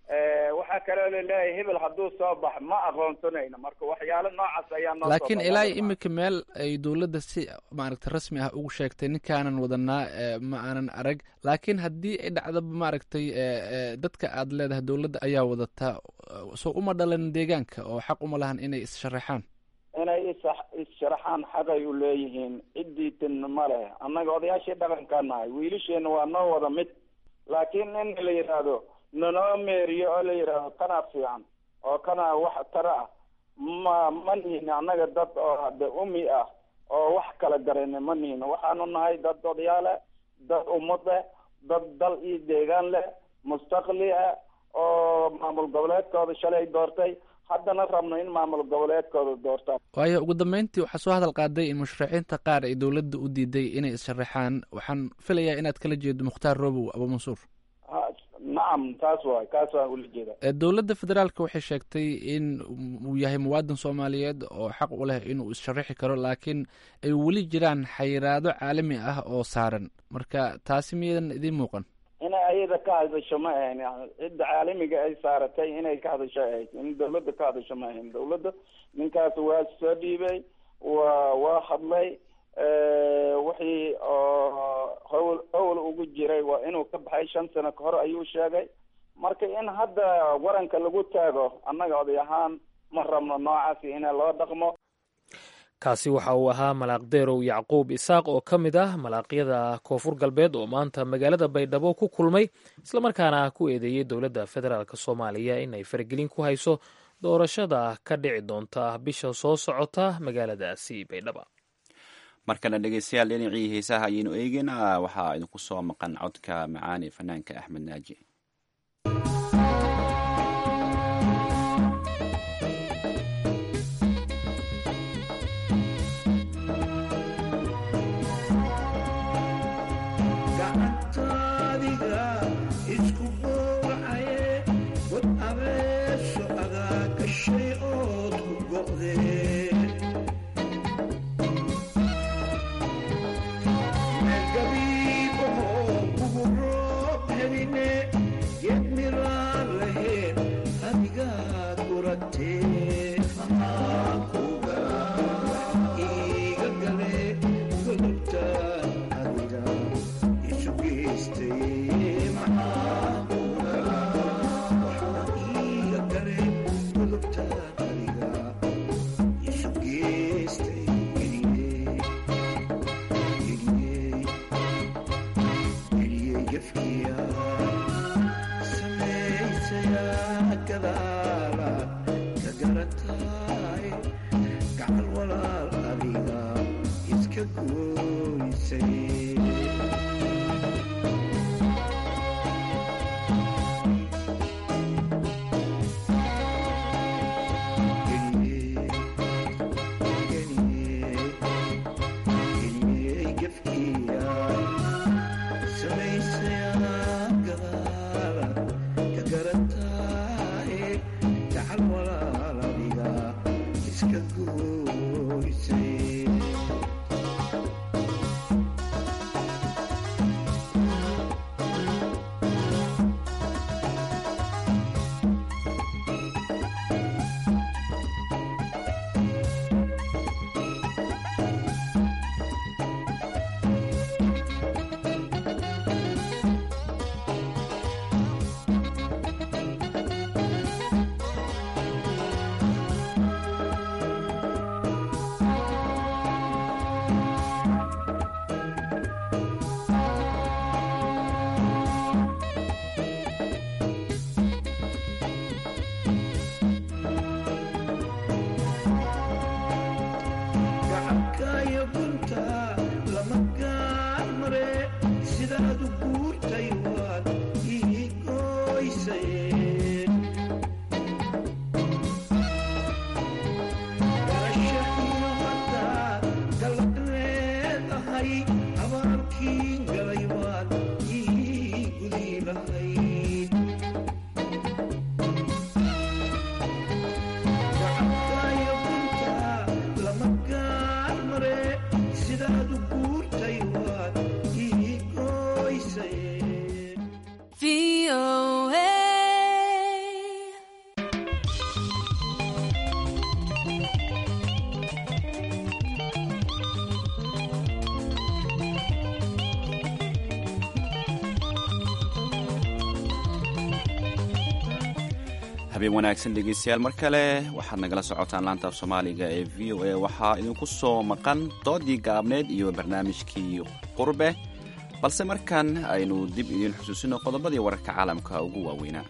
S9: waxaa kaloo laleeyahay hebel hadduu soo bax ma aqoonsanayno marka waxyaalo noocaas ayaa noo
S10: laakiin ilaa iminka meel ay dowladda si maaragta rasmi ah ugu sheegtay ninkaanan wadanaa ma aanan arag laakiin haddii ay dhacdaba maaragtay dadka aad leedahay dowladda ayaa wadataa soo uma dhalan deegaanka oo xaq uma lahan inay is-sharaxaan
S9: inay is is-sharaxaan xaqay u leeyihiin ciddiitin ma leh annaga odayaashii dhaqankaa nahay wiilasheena waa noo wada mid laakiin in la yidhaahdo nanoo meeriyo oo la yidhaahdo kanaa fiican oo kanaa wax tara ah ma ma nihin annaga dad oo hade umi ah oo wax kala garana ma nihin waxaanu nahay dad odayaale dad ummad leh dad dal iyo deegaan leh mustaqli ah oo maamul goboleedkooda shalay doortay haddana rabno in maamul goboleedkooda doortaan
S10: waayo ugu dambeyntii waxaa soo hadal qaaday in musharaxiinta qaar ay dowladda u diiday inay is-sharaxaan waxaan filayaa inaad kala jeedo mukhtaar robow abu mansuur
S9: nacam taas waay kaas waan ula jeeda
S10: dowladda federaalka waxay sheegtay in uu yahay muwaadin soomaaliyeed oo xaq u leh inuu is-sharaxi karo laakiin ay weli jiraan xayiraado caalami ah oo saaran marka taasi miyadan idiin muuqan
S9: inay ayada ka hadasho ma ahayn cidda caalamiga ay saaratay inay ka hadasho ahayd in dawladda ka hadasho ma ahayn dawladda ninkaas waa soo dhiibay waa waa hadlay wixii oo hawl hawl ugu jiray waa inuu ka baxay shan sano ka hor ayuu sheegay marka in hadda waranka lagu taago annaga oday ahaan ma rabno noocaasi ina loo dhaqmo
S1: kaasi waxa uu ahaa malaaq deerow yacquub isaaq oo ka mid ah malaaqyada koonfur galbeed oo maanta magaalada baydhabo ku kulmay islamarkaana ku eedeeyey dowladda federaalk soomaaliya inay faragelin ku hayso doorashada ka dhici doonta bisha soo socota magaaladaasi baydhaba
S2: markana dhegeystayaal dhinacii heesaha ayaynu eegeynaa waxaa idinku soo maqan codka macaani fanaanka axmed naaji habeen wanaagsan dhegeystayaal mar kale waxaad nagala socotaan laanta af soomaaliga ee v o a waxaa idinku soo maqan doodii gaabneed iyo barnaamijkii qurbe balse markan aynu dib idiin xusuusino qodobadii wararka caalamka ugu waaweynaa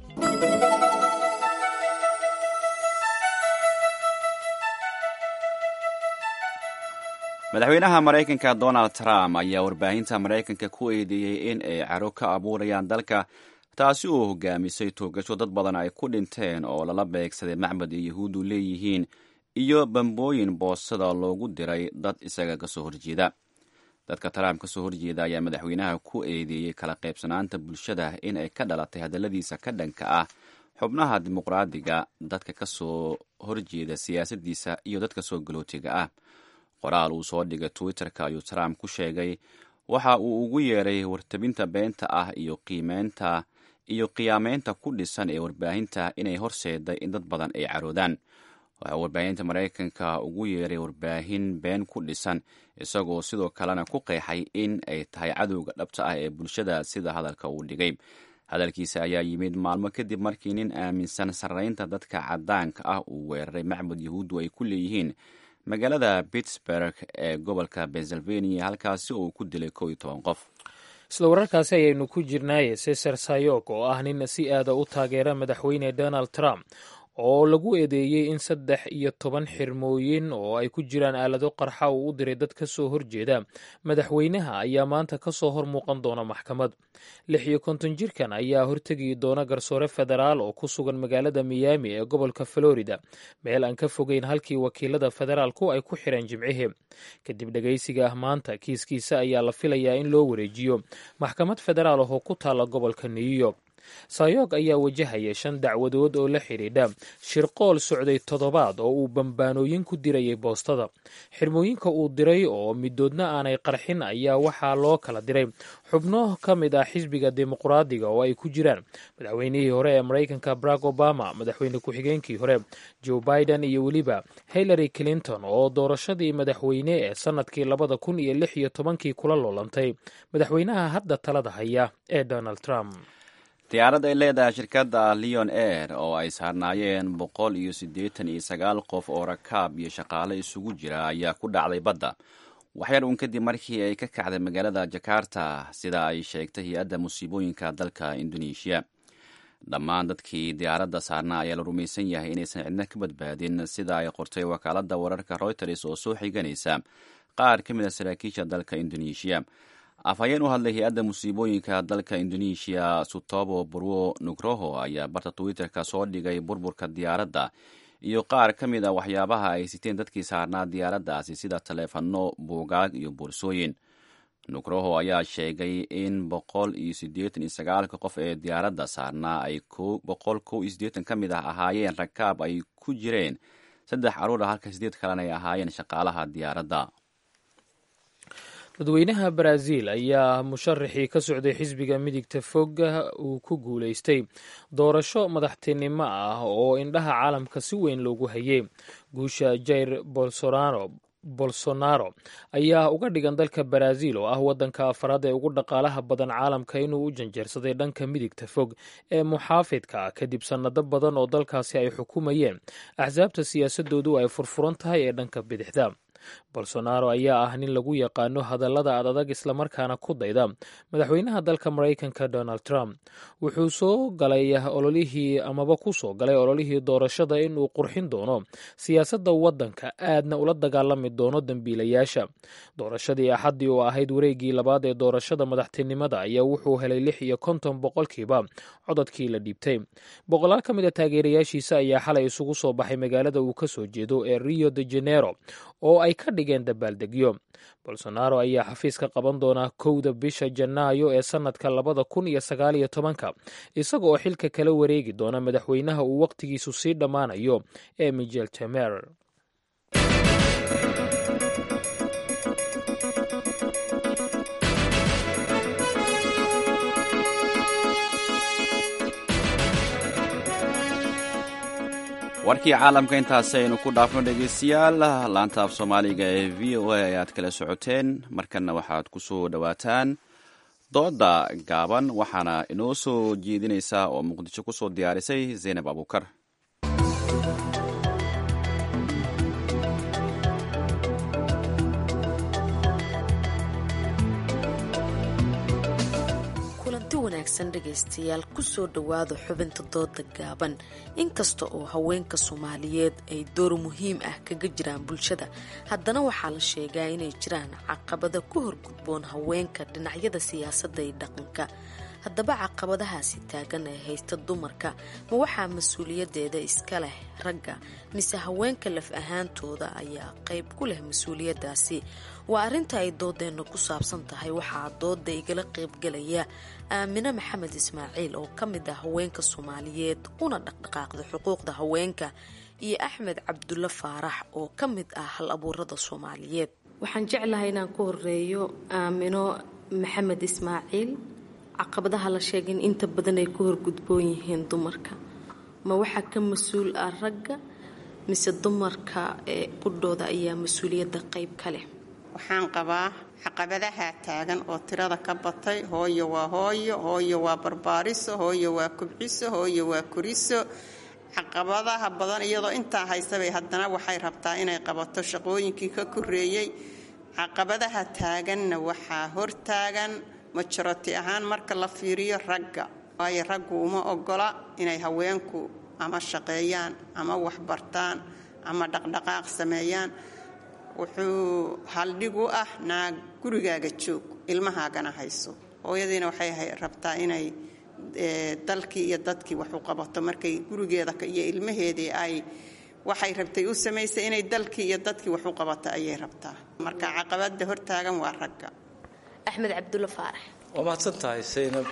S2: madaxweynaha maraykanka donald trump ayaa warbaahinta maraykanka ku eedeeyey in ay caro ka abuurayaan dalka taasi oo hogaamisay toogasho dad badan ay ku dhinteen oo lala beegsaday macbad ay yahuuddu leeyihiin iyo bambooyin boosada loogu diray dad isaga kasoo horjeeda dadka trump kasoo horjeeda ayaa madaxweynaha ku eedeeyey kala qaybsanaanta bulshada in ay ka dhalatay hadalladiisa ka dhanka ah xubnaha dimuqraadiga dadka kasoo horjeeda siyaasadiisa iyo dadka soo galootiga ah qoraal uu soo dhigay twitter-ka ayuu trump ku sheegay waxa uu ugu yeeray wartabinta beenta ah iyo qiimeynta iyo qiyaameynta ku dhisan ee warbaahinta inay horseeday in dad badan ay caroodaan waxaa warbaahinta maraykanka ugu yeeray warbaahin been ku dhisan isagoo sidoo kalena ku qeexay in ay tahay cadowga dhabta ah ee bulshada sida hadalka uu dhigay hadalkiisa ayaa yimid maalmo kadib markii nin aaminsan sarreynta dadka cadaanka ah uu weeraray macbud yahuuddu ay ku leeyihiin magaalada pittsburg ee gobolka pennsylvania halkaasi oo uu ku dilay kow iyo toban qof
S1: isla wararkaasi ayaynu ku jirnaaye cesar sayog oo ah nin si aada u taageera madaxweyne donald trump oo lagu eedeeyey in saddex iyo toban xirmooyin oo ay ku jiraan aalado qarxa uu u diray dad ka soo horjeeda madaxweynaha ayaa maanta ka soo hor muuqan doona maxkamad lix iyo konton jirkan ayaa hortegi doona garsoore federaal oo ku sugan magaalada miyaami ee gobolka florida meel aan ka fogeyn halkii wakiilada federaalku ay ku xireen jimcihii kadib dhegaysiga ah maanta kiiskiisa ayaa la filayaa in loo wareejiyo maxkamad federaal ahoo ku taalla gobolka new york sayog ayaa wajahaya shan dacwadood oo la xidhiidha shirqool socday toddobaad oo uu bambaanooyin ku dirayay boostada xirmooyinka uu diray oo midoodna aanay qarxin ayaa waxaa loo kala diray xubno ka mid ah xisbiga dimuqraadiga oo ay ku jiraan madaxweynihii hore ee maraykanka barack obama madaxweyne ku-xigeenkii hore joe biden iyo weliba hillary clinton oo doorashadii madaxweyne ee sannadkii labada kun iyo lix iyo tobankii kula loolantay madaxweynaha hadda talada haya ee donald trump
S2: diyaarad ay leedahay shirkadda leon air oo ay saarnaayeen boqol iyo siddeetan iyo sagaal qof oo rakaab iyo shaqaale isugu jira ayaa ku dhacday badda waxyar uun kadib markii ay ka kacday magaalada jakarta sida ay sheegtay hay-adda musiibooyinka dalka indoneeshiya dhammaan dadkii diyaaradda saarnaa ayaa la rumaysan yahay inaysan cidna ka badbaadin sida ay qortay wakaaladda wararka reuters oo soo xiganaysa qaar ka mid a saraakiisha dalka indoneeshiya afhayeen u hadlay hay-adda musiibooyinka dalka indoneeshiya sutobo burwo nugroho ayaa barta twitter-ka soo dhigay burburka diyaaradda iyo qaar ka mid a waxyaabaha ay siteen dadkii saarnaa diyaaraddaasi sida taleefano buugaag iyo boorsooyin nugroho ayaa sheegay in boqol iyo siddeetan iyo sagaalka qof ee diyaaradda saarnaa ay boqol kow iyo siddeetan ka mid ah ahaayeen rakaab ay ku jireen saddex caruur ah halka siddeed kalena ay ahaayeen shaqaalaha diyaaradda
S1: dadweynaha baraaziil ayaa musharaxii ka socday xisbiga midigta foga uu ku guulaystay doorasho madaxtinimo ah oo indhaha caalamka si weyn loogu hayay guusha jair bolsonaro bolsonaro ayaa uga dhigan dalka baraaziil oo ah waddanka afaraad ee ugu dhaqaalaha badan caalamka inuu u janjeersaday dhanka midigta fog ee muxaafidka kadib sannado badan oo dalkaasi ay xukumayeen axsaabta siyaasadoodu ay furfuran tahay ee dhanka bidixda bolsonaro ayaa ah nin lagu yaqaano hadallada ad adag islamarkaana ku dayda madaxweynaha dalka maraykanka donald trump wuxuu soo galay ololihii amaba ku soo galay ololihii doorashada inuu qurxin doono siyaasadda waddanka aadna ula dagaalami doono dembiilayaasha doorashadii axaddii oo ahayd wareeggii labaad ee doorashada madaxtinimada ayaa wuxuu helay lix iyo konton boqolkiiba codadkii la dhiibtay boqolaal ka mid a taageerayaashiisa ayaa xalay isugu soo baxay magaalada uu ka soo jeedo ee rio de janeiro oo ay ka dhigeen dabaaldegyo bolsonaro ayaa xafiiska qaban doonaa kowda bisha janaayo ee sannadka labada kun iyo sagaal iyo tobanka isaga oo xilka kala wareegi doona madaxweynaha uu wakhtigiisu sii dhammaanayo ee michel temer
S2: warkii caalamka intaasi aynu ku dhaafno dhegeystayaal laanta af soomaaliga ee v o a ayaad kala socoteen markanna waxaad ku soo dhowaataan dooda gaaban waxaana inoo soo jeedinaysaa oo muqdisho ku soo diyaarisay zaynab abuukar
S11: kulanti wanaagsan dhegaystayaal kusoo dhowaada xubinta dooda gaaban inkasta oo haweenka soomaaliyeed ay door muhiim ah kaga jiraan bulshada haddana waxaa la sheegaa inay jiraan caqabada ku horgudboon haweenka dhinacyada siyaasadda iyo dhaqanka haddaba caqabadahaasi taagan ee haysta dumarka ma waxaa mas-uuliyadeeda iska leh ragga mise haweenka laf ahaantooda ayaa qayb ku leh mas-uuliyadaasi waa arrinta ay doodeenna ku saabsan tahay waxaa dooda igala qaybgalaya aamine maxamed ismaaciil oo ka mid ah haweenka soomaaliyeed una dhaqdhaqaaqda xuquuqda haweenka iyo axmed cabdulle faarax oo ka mid ah hal abuurada soomaaliyeed waxaan jeclahay inaan ku horeeyo aamino maxamed ismaaciil caqabadaha la sheegay in inta badan ay ku horgudboon yihiin dumarka ma waxaa ka mas-uul ah ragga mise dumarka ee qudhooda ayaa mas-uuliyadda qayb ka leh
S12: waxaan qabaa caqabadaha taagan oo tirada ka batay hooyo waa hooyo hooyo waa barbaariso hooyo waa kubciso hooyo waa kuriso caqabadaha badan iyadoo intaa haysabay haddana waxay rabtaa inay qabato shaqooyinkii ka koreeyey caqabadaha taaganna waxaa hortaagan majoroti ahaan marka la fiiriyo ragga waayo raggu uma ogola inay haweenku ama shaqeeyaan ama waxbartaan ama dhaqdhaqaaq sameeyaan wuxuu haldhig u ah naag gurigaaga joog ilmahaagana hayso hooyadiina waxay rabtaa inay dalkii iyo dadkii wax u qabato markay gurigeeda iyo ilmaheedii ay waxay rabtay u samaysay inay dalkii iyo dadkii wax u qabato ayay rabtaa marka caqabada hortaagan waa ragga
S11: axmed cabdulle faarax
S13: waa mahadsan tahay saynab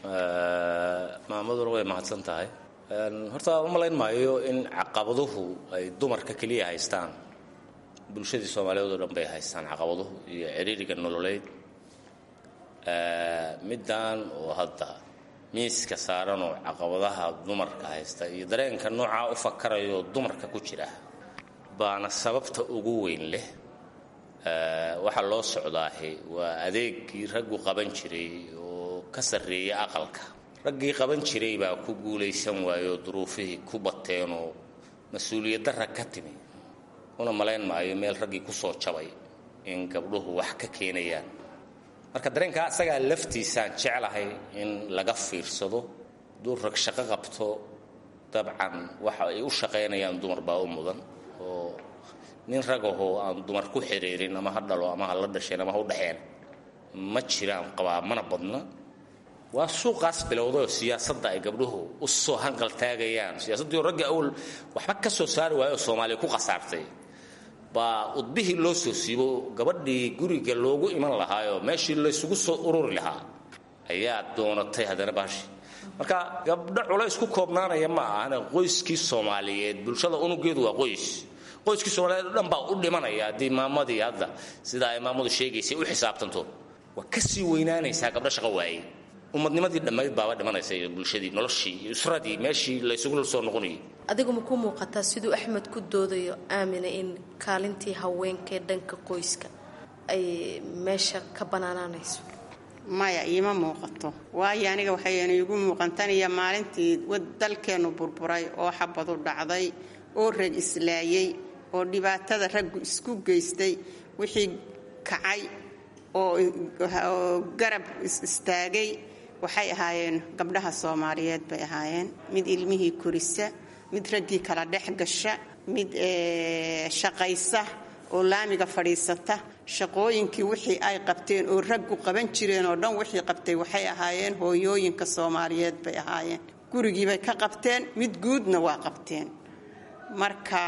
S13: maamaduna way mahadsan tahay horta u malayn maayo in caqabaduhu ay dumarka keliya haystaan bulshadii soomaaliyeed oo dhan bay haystaan caqabaduhu iyo ciriiriga nololeyd middan oo hadda miiska saaran oo caqabadaha dumarka haysta iyo dareenka noocaa u fakarayo dumarka ku jira baana sababta ugu weyn leh waxaa loo socdaahi waa adeegii raggu qaban jiray oo ka sarreeya aqalka raggii qaban jiray baa ku guulaysan waayoo duruufihii ku bateenoo mas-uuliyadda rag ka timi una malayn maayo meel raggii ku soo jabay in gabdhuhu wax ka keenayaan marka dareenkaa asagaa laftiisaan jeclahay in laga fiirsado duu rag shaqo qabto dabcan waxa ay u shaqaynayaan dumar baa u mudan oo nin ragahoo aan dumar ku xiriirin ama ha dhalo ama ha la dhasheen ama ha u dhexeen ma jiraan qabaa mana badna waa suuqaas bilowdayoo siyaasadda ay gabdhuhu u soo hanqal taagayaan siyaasaddiio ragga awal waxba ka soo saari waayo oo soomaaliya ku khasaartay baa udbihii loo soo siibo gabadhii guriga loogu iman lahaayoo meeshii laysugu soo ururi lahaa ayaa doonatay haddana baashi marka gabdho culays ku koobnaanaya ma ahana qoyskii soomaaliyeed bulshada unugeedu waa qoys qoyskii soomaaliyeed o dhan baa u dhimanaya haddii maamadii hadda sidaa ay maamadu sheegaysay u xisaabtanto waa ka sii weynaanaysaa gabdho shaqo waayey ummadnimadii dhammayd baaba dhimanaysa iyo bulshadii noloshii iyo usradii meeshii laysugu soo noqonayay
S11: adigu ma ku muuqataa siduu axmed ku doodayo aamina in kaalintii haweenkaee dhanka qoyska ay meesha ka banaanaanayso
S12: maya iima muuqato waayo aniga waxayna iigu muuqantaniyo maalintii dalkeennu burburay oo xabadu dhacday oo rag islaayey oo dhibaatada raggu isku geystay wixii kacay oo garab istaagay waxay ahaayeen gabdhaha soomaaliyeed bay ahaayeen mid ilmihii korisa mid raggii kala dhex gasha mid shaqaysa oo laamiga fadhiisata shaqooyinkii wixii ay qabteen oo raggu qaban jireen oo dhan wixii qabtay waxay ahaayeen hooyooyinka soomaaliyeed bay ahaayeen gurigiibay ka qabteen mid guudna waa qabteen marka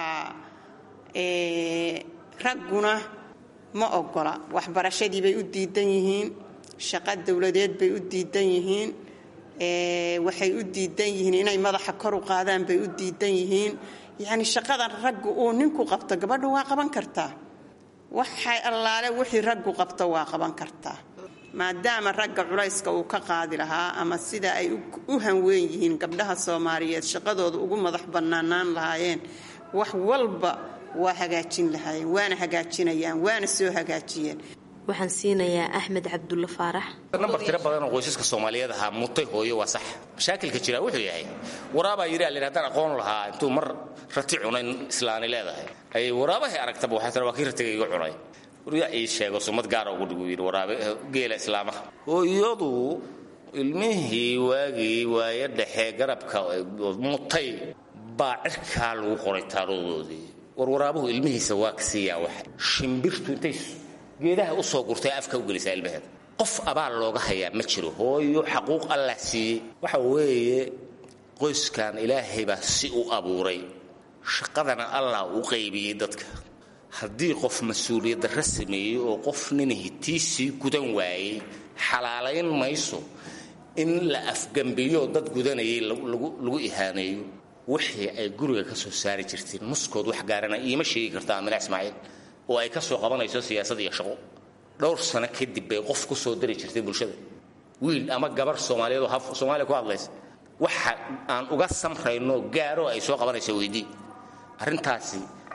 S12: ragguna ma ogola waxbarashadii bay u diidan yihiin shaqo dowladeed bay u diidan yihiin waxay u diidan yihiin inay madaxa kor u qaadaan bay u diidan yihiin yacni shaqadan raggu uu ninku qabto gabadha waa qaban kartaa waxay allaale wixii raggu qabto waa qaban kartaa maadaama ragga culayska uu ka qaadi lahaa ama sida ay u hanweyn yihiin gabdhaha soomaaliyeed shaqadooda ugu madax bannaanaan lahaayeen wax walba waa hagaajin lahaayeen waana hagaajinayaan waana soo hagaajiyeen
S11: waxaan siinayaa axmed cabdulla faarax
S13: nambar tiro badan oo qoysaska soomaaliyeed ahaa mutay hooyo waa sax mashaakilka jira wuxuu yahay waraabaa yidhi alin haddaan aqoon lahaa intuu mar rati cunayn islaani leedahay ayay waraabahay aragtaba waxay tira waa kii ratiga iga cunay waryaa ii sheego sumad gaara ugu dhigu yidhi waraabe geela islaamaha hooyadu ilmihii waagii waayo dhexe garabka mutay baa cirkaa lagu qoray taaradoodii war waraabuhu ilmihiisa waa ka siiyaa wax shimbirtu intay geedaha u soo gurtay afka u gelisaa ilmaheeda qof abaal looga hayaa ma jiro hooyo xaquuq allah siiyey waxa weeye qoyskan ilaahay baa si u abuuray shaqadana allah u qaybiyey dadka haddii qof mas-uuliyaddarra sameeyey oo qof nin hitiisii gudan waayey xalaalayn mayso in la afgambiyo dad gudanayay lagu ihaaneeyo wixii ay guriga ka soo saari jirteen muskood wax gaarana iima sheegi karta amina ismaaciil oo ay ka soo qabanayso siyaasad iyo shaqo dhowr sano kadib bay qof ku soo dari jirtay bulshada wiil ama gabar soomaaliyeed oo haf soomaaliya ku hadlaysa waxa aan uga samrayno gaaro ay soo qabanayso weydii arrintaasi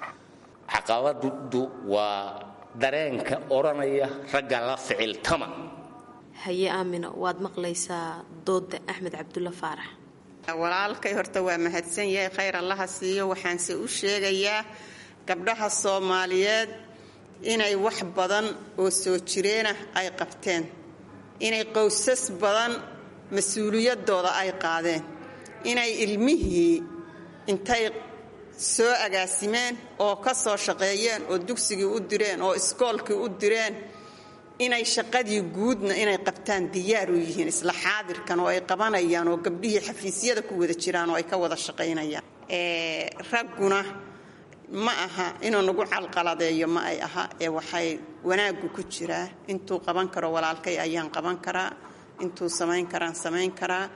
S13: caqabadu waa dareenka odhanaya ragga la ficiltama
S11: haye aamino waad maqlaysaa dooda axmed cabdulla faarax
S12: walaalkay horta waa mahadsan yahay khayr allaha siiyo waxaanse u sheegayaa gabdhaha soomaaliyeed inay wax badan oo soo jireenah ay qabteen inay qowsas badan mas-uuliyadooda ay qaadeen inay ilmihii intay soo agaasimeen oo ka soo shaqeeyeen oo dugsigii u direen oo iskoolkii u direen inay shaqadii guudna inay qabtaan diyaar u yihiin isla xaadirkan oo ay qabanayaan oo gabdhihii xafiisyada ku wada jiraan oo ay ka wada shaqaynayaan ragguna ma aha inuu nagu calqaladeeyo ma ay aha ee waxay wanaaggu ku jiraa intuu qaban karo walaalkay ayaan qaban karaa intuu samayn karaan samayn karaa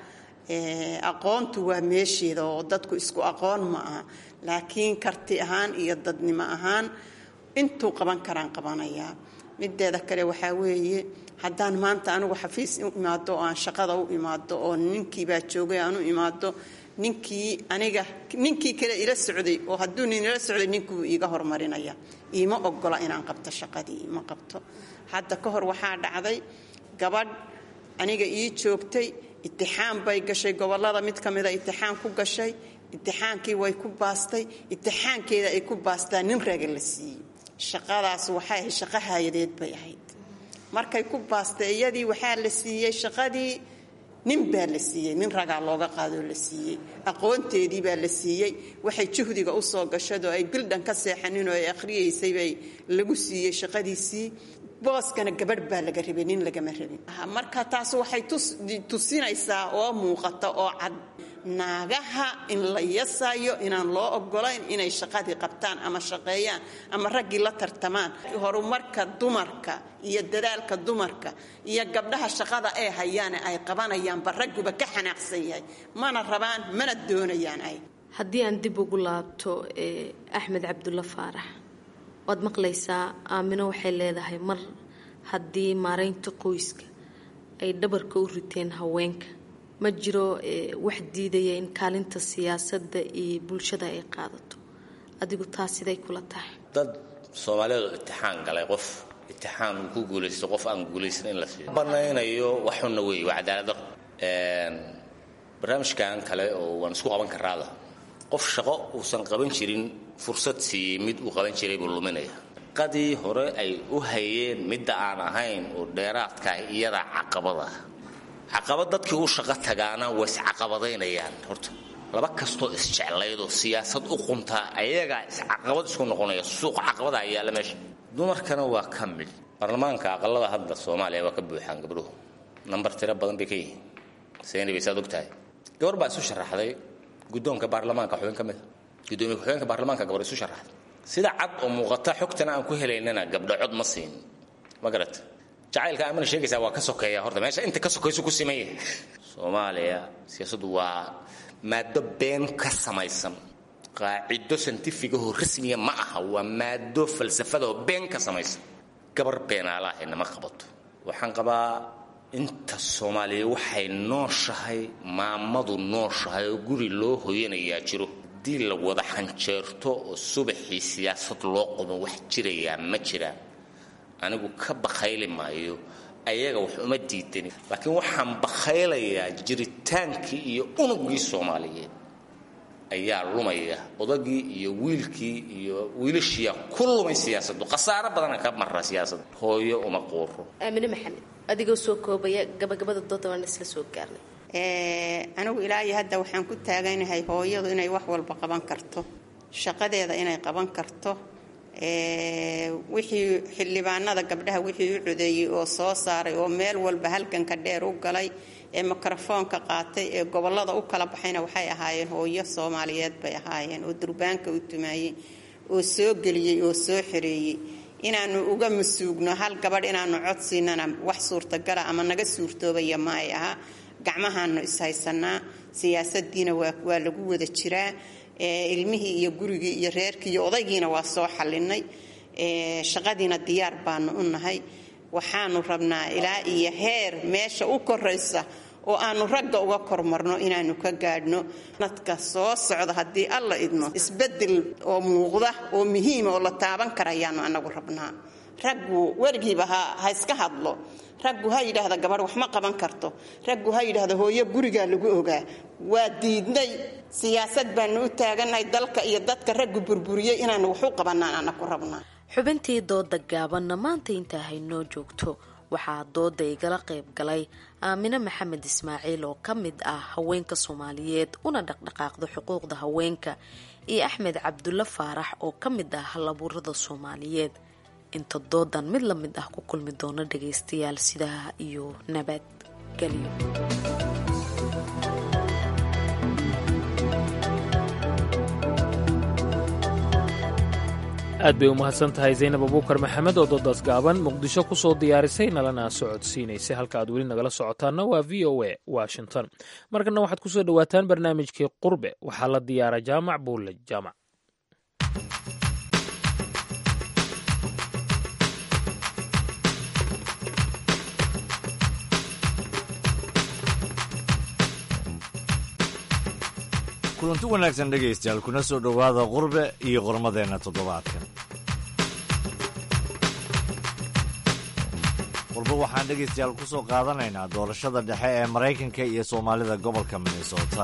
S12: aqoontu waa meesheeda oo dadku isku aqoon ma aha laakiin karti ahaan iyo dadnimo ahaan intuu qaban karaan qabanayaa mideeda kale waxaa weeye haddaan maanta anigu xafiis u imaado oo aan shaqada u imaado oo ninkiibaa joogay aan u imaado ninkii aniga ninkii kale ila socday oo hadduu nin ila socday ninkuu iiga hormarinaya iima ogola inaan qabto shaqadii ima qabto hadda ka hor waxaa dhacday gabadh aniga ii joogtay itixaan bay gashay gobolada mid ka mida itixaan ku gashay itixaankii way ku baastay itixaankeeda ay ku baastaa nin raga la siiyey shaqadaas waxay ahayd shaqo haayadeed bay ahayd markay ku baastay iyadii waxaa la siiyey shaqadii nin baa la siiyey nin ragaa looga qaadoo la siiyey aqoonteedii baa la siiyey waxay juhdiga u soo gashadoo ay bildhan ka seexaninoo ay akhriyaysay bay lagu siiyey shaqadiisii booskana gabadh baa laga rabay nin lagama rabin marka taas waxay tusinaysaa oo muuqata oo cad naagaha in la yasayo inaan loo ogolayn inay shaqadii qabtaan ama shaqeeyaan ama raggii la tartamaan horumarka dumarka iyo dadaalka dumarka iyo gabdhaha shaqada ay hayaane ay qabanayaanba ragguba ka xanaaqsan yahay mana rabaan mana doonayaan ay
S11: haddii aan dib ugu laabto axmed cabdulla faarax waad maqlaysaa aamino waxay leedahay mar haddii maaraynta qoyska ay dhabarka u riteen haweenka ma jiro wax diidaya in kaalinta siyaasadda iyo bulshada ay qaadato adigu taas siday kula tahay
S13: dad soomaaliyeed oo itixaan galay qof itixaan uu ku guulaysto qof aan guulaysan in la siiyo banaynayo waxuna wey waa cadaaladaro barnaamijkan kale oo waan isku qaban karaada qof shaqo uusan qaban jirin fursad siiyey mid uu qaban jiray buu luminaya qadii hore ay u hayeen midda aan ahayn oo dheeraadkaah iyada caqabada caqabad dadkii u shaqo tagaana way iscaqabadaynayaan horta laba kastoo isjeclaydoo siyaasad u quntaa ayagaa iscaqabad isku noqonaya suuq caqabadaa yaalla meesha dumarkana waa ka mid baarlamaanka aqalada hadda soomaaliya waa ka buuxaan gabdhuhu nambar tiro badan bay ka yihiin seenay bay saad ogtahay gabar baa isu sharaxday guddoonka baarlamaanka xubin ka mida gudoomiye ku-xigeenka baarlamaanka gabar isu sharaxday sida cad oo muuqata xogtana aan ku helaynana gabdho cod ma siin ma garata jacaylka aamana sheegaysaa waa ka sokeeya horta meesha inta ka sokaysu ku siman yahay soomaaliya siyaasaddu waa maado been ka samaysan qaacido santifigahoo rasmiya ma aha waa maado falsafadahoo been ka samaysan gabar beenaalahayna ma qabato waxaan qabaa inta soomaaliya waxay nooshahay maamadu nooshahay oo guri loo hoyanayaa jiro haddii la wada xanjeerto oo subaxii siyaasad loo qomo wax jirayaa ma jiraan anigu ka bakhayli maayo ayaga wax uma diidani laakiin waxaan bakhaylayaa jiritaankii iyo unugii soomaaliyeed ayaa lumaya odagii iyo wiilkii iyo wiilashiiyaa ku lumay siyaasaddu khasaaro badana ka mara siyaasadda hooyo uma quuro
S11: aamine maxamed adigoo soo koobaya gabagabada dooda waan isla soo gaarnay
S12: anigu ilaahi hadda waxaan ku taaganahay hooyadu inay wax walba qaban karto shaqadeeda inay qaban karto wixii xildhibaanada gabdhaha wixii u codeeyey oo soo saaray oo meel walba halganka dheer u galay ee mikrofoonka qaatay ee gobolada u kala baxayna waxay ahaayeen hooyo soomaaliyeed bay ahaayeen oo durbaanka u tumaayey oo soo geliyey oo soo xereeyey inaanu uga masuugno hal gabadh inaanu cod siinana wax suurtagala ama naga suurtoobaya ma ay aha gacmahaanu ishaysanaa siyaasadiina waa lagu wada jiraa ilmihii iyo gurigii iyo reerkii iyo odaygiina waa soo xallinay shaqadiina diyaar baanu u nahay waxaanu rabnaa ilaa iyo heer meesha u koraysa oo aanu ragga uga kormarno inaanu ka gaadhno nadka soo socda haddii alla idmo isbedel oo muuqda oo muhiima oo la taaban karayaanu anagu rabnaa raggu weligiiba ha iska hadlo raggu ha yidhaahda gabadh wax ma qaban karto raggu ha yidhaahda hooyo gurigaa lagu ogaa waa diidnay siyaasad baanu u taagannahay dalka iyo dadka raggu burburiyey inaanu wax u qabanaan anaku rabnaa
S11: xubintii dooda gaabanna maanta intaa haynoo joogto waxaa dooda igala qayb galay aamine maxamed ismaaciil oo ka mid ah haweenka soomaaliyeed una dhaqdhaqaaqda xuquuqda haweenka iyo axmed cabdulle faarax oo ka mid ah halabuurada soomaaliyeed inta doodan mid la mid ah ku kulmi doono dhagaystayaal sidaa iyo nabadgelyo
S1: aad bay u mahadsan tahay zaynab abuukar maxamed oo doodaas gaaban muqdisho ku soo diyaarisay nalana socodsiinaysay halka aad weli nagala socotaanna waa v o a washington markana waxaad kusoo dhowaataan barnaamijkii qurbe waxaa la diyaara jaamac buulle jaamac
S14: kulanti wanaagsan dhegaystayaal kuna soo dhowaada qurbe iyo qormadeenna toddobaadkan qurbe waxaan dhegaystayaal ku soo qaadanaynaa doorashada dhexe ee maraykanka iyo soomaalida gobolka minnesota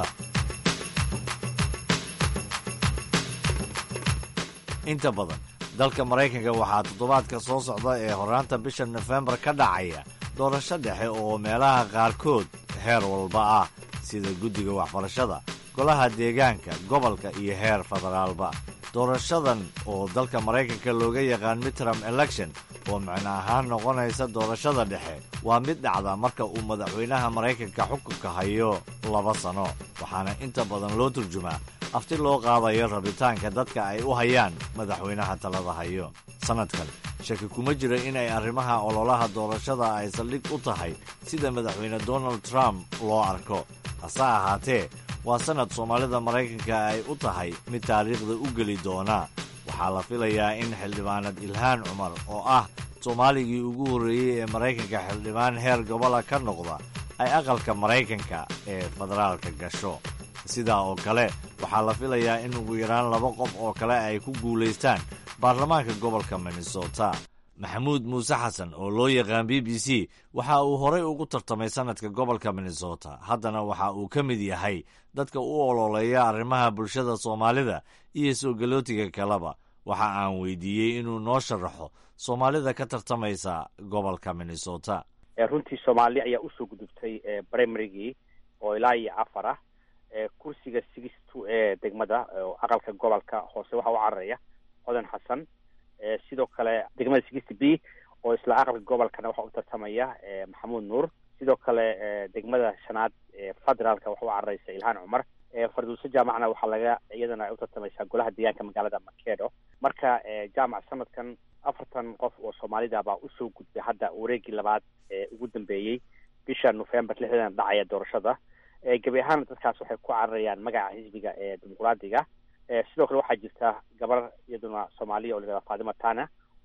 S14: inta badan dalka maraykanka waxaa toddobaadka soo socda ee horaanta bisha nofembar ka dhacaya doorasho dhexe oo meelaha qaarkood heer walba ah sida guddiga waxbarashada golaha deegaanka gobolka iyo heer federaalba doorashadan oo dalka maraykanka looga yaqaan midtram election oo micno ahaan noqonaysa doorashada dhexe waa mid dhacda marka uu madaxweynaha maraykanka xukunka hayo laba sano waxaana inta badan loo turjumaa afti loo qaadayo rabitaanka dadka ay u hayaan madaxweynaha talada hayo sannadkan shaki kuma jira inay arrimaha ololaha doorashada ay saldhig u tahay sida madaxweyne donald trump loo arko hase ahaatee waa sannad soomaalida maraykanka ay u tahay mid taariikhda u geli doona waxaa la filayaa in xildhibaanad ilhaan cumar oo ah soomaaligii ugu horreeyey ee maraykanka xildhibaan heer gobola ka noqda ay aqalka maraykanka ee federaalka gasho sidaa oo kale waxaa la filayaa in ugu yaraan laba qof oo kale ay ku guulaystaan baarlamaanka gobolka minnesota maxamuud muuse xasan oo loo yaqaan b b c waxa uu horay ugu tartamay sannadka gobolka minnesota haddana waxa uu ka mid yahay dadka u ololeeya arrimaha bulshada soomaalida iyo soo galootiga kaleba waxa aan weydiiyey inuu noo sharaxo soomaalida ka tartamaysa gobolka minnesota
S15: runtii soomaali ayaa usoo gudubtay brimarygii oo ilaa iyo afar ah kursiga six two ee degmada aqalka gobolka hoose waxaa u cararaya codan xasan sidoo kale degmada sixty b oo isla aqalka gobolkana waxaa u tartamaya maxamuud nuur sidoo kale degmada shanaad federaalka waxa u cararaysa ilhaan cumar farduuse jaamacna waxaa laga iyadana ay u tartamaysaa golaha deegaanka magaalada makedo marka jaamac sanadkan afartan qof oo soomaalida baa usoo gudbay hadda wareegii labaad ee ugu dambeeyey bisha november lixdana dhacaya doorashada gebi ahaana dadkaas waxay ku cararayaan magaca xisbiga ee dimuqraadiga sidoo kale waxaa jirta gabar iyaduna soomaaliya oo la yihahda fatima tana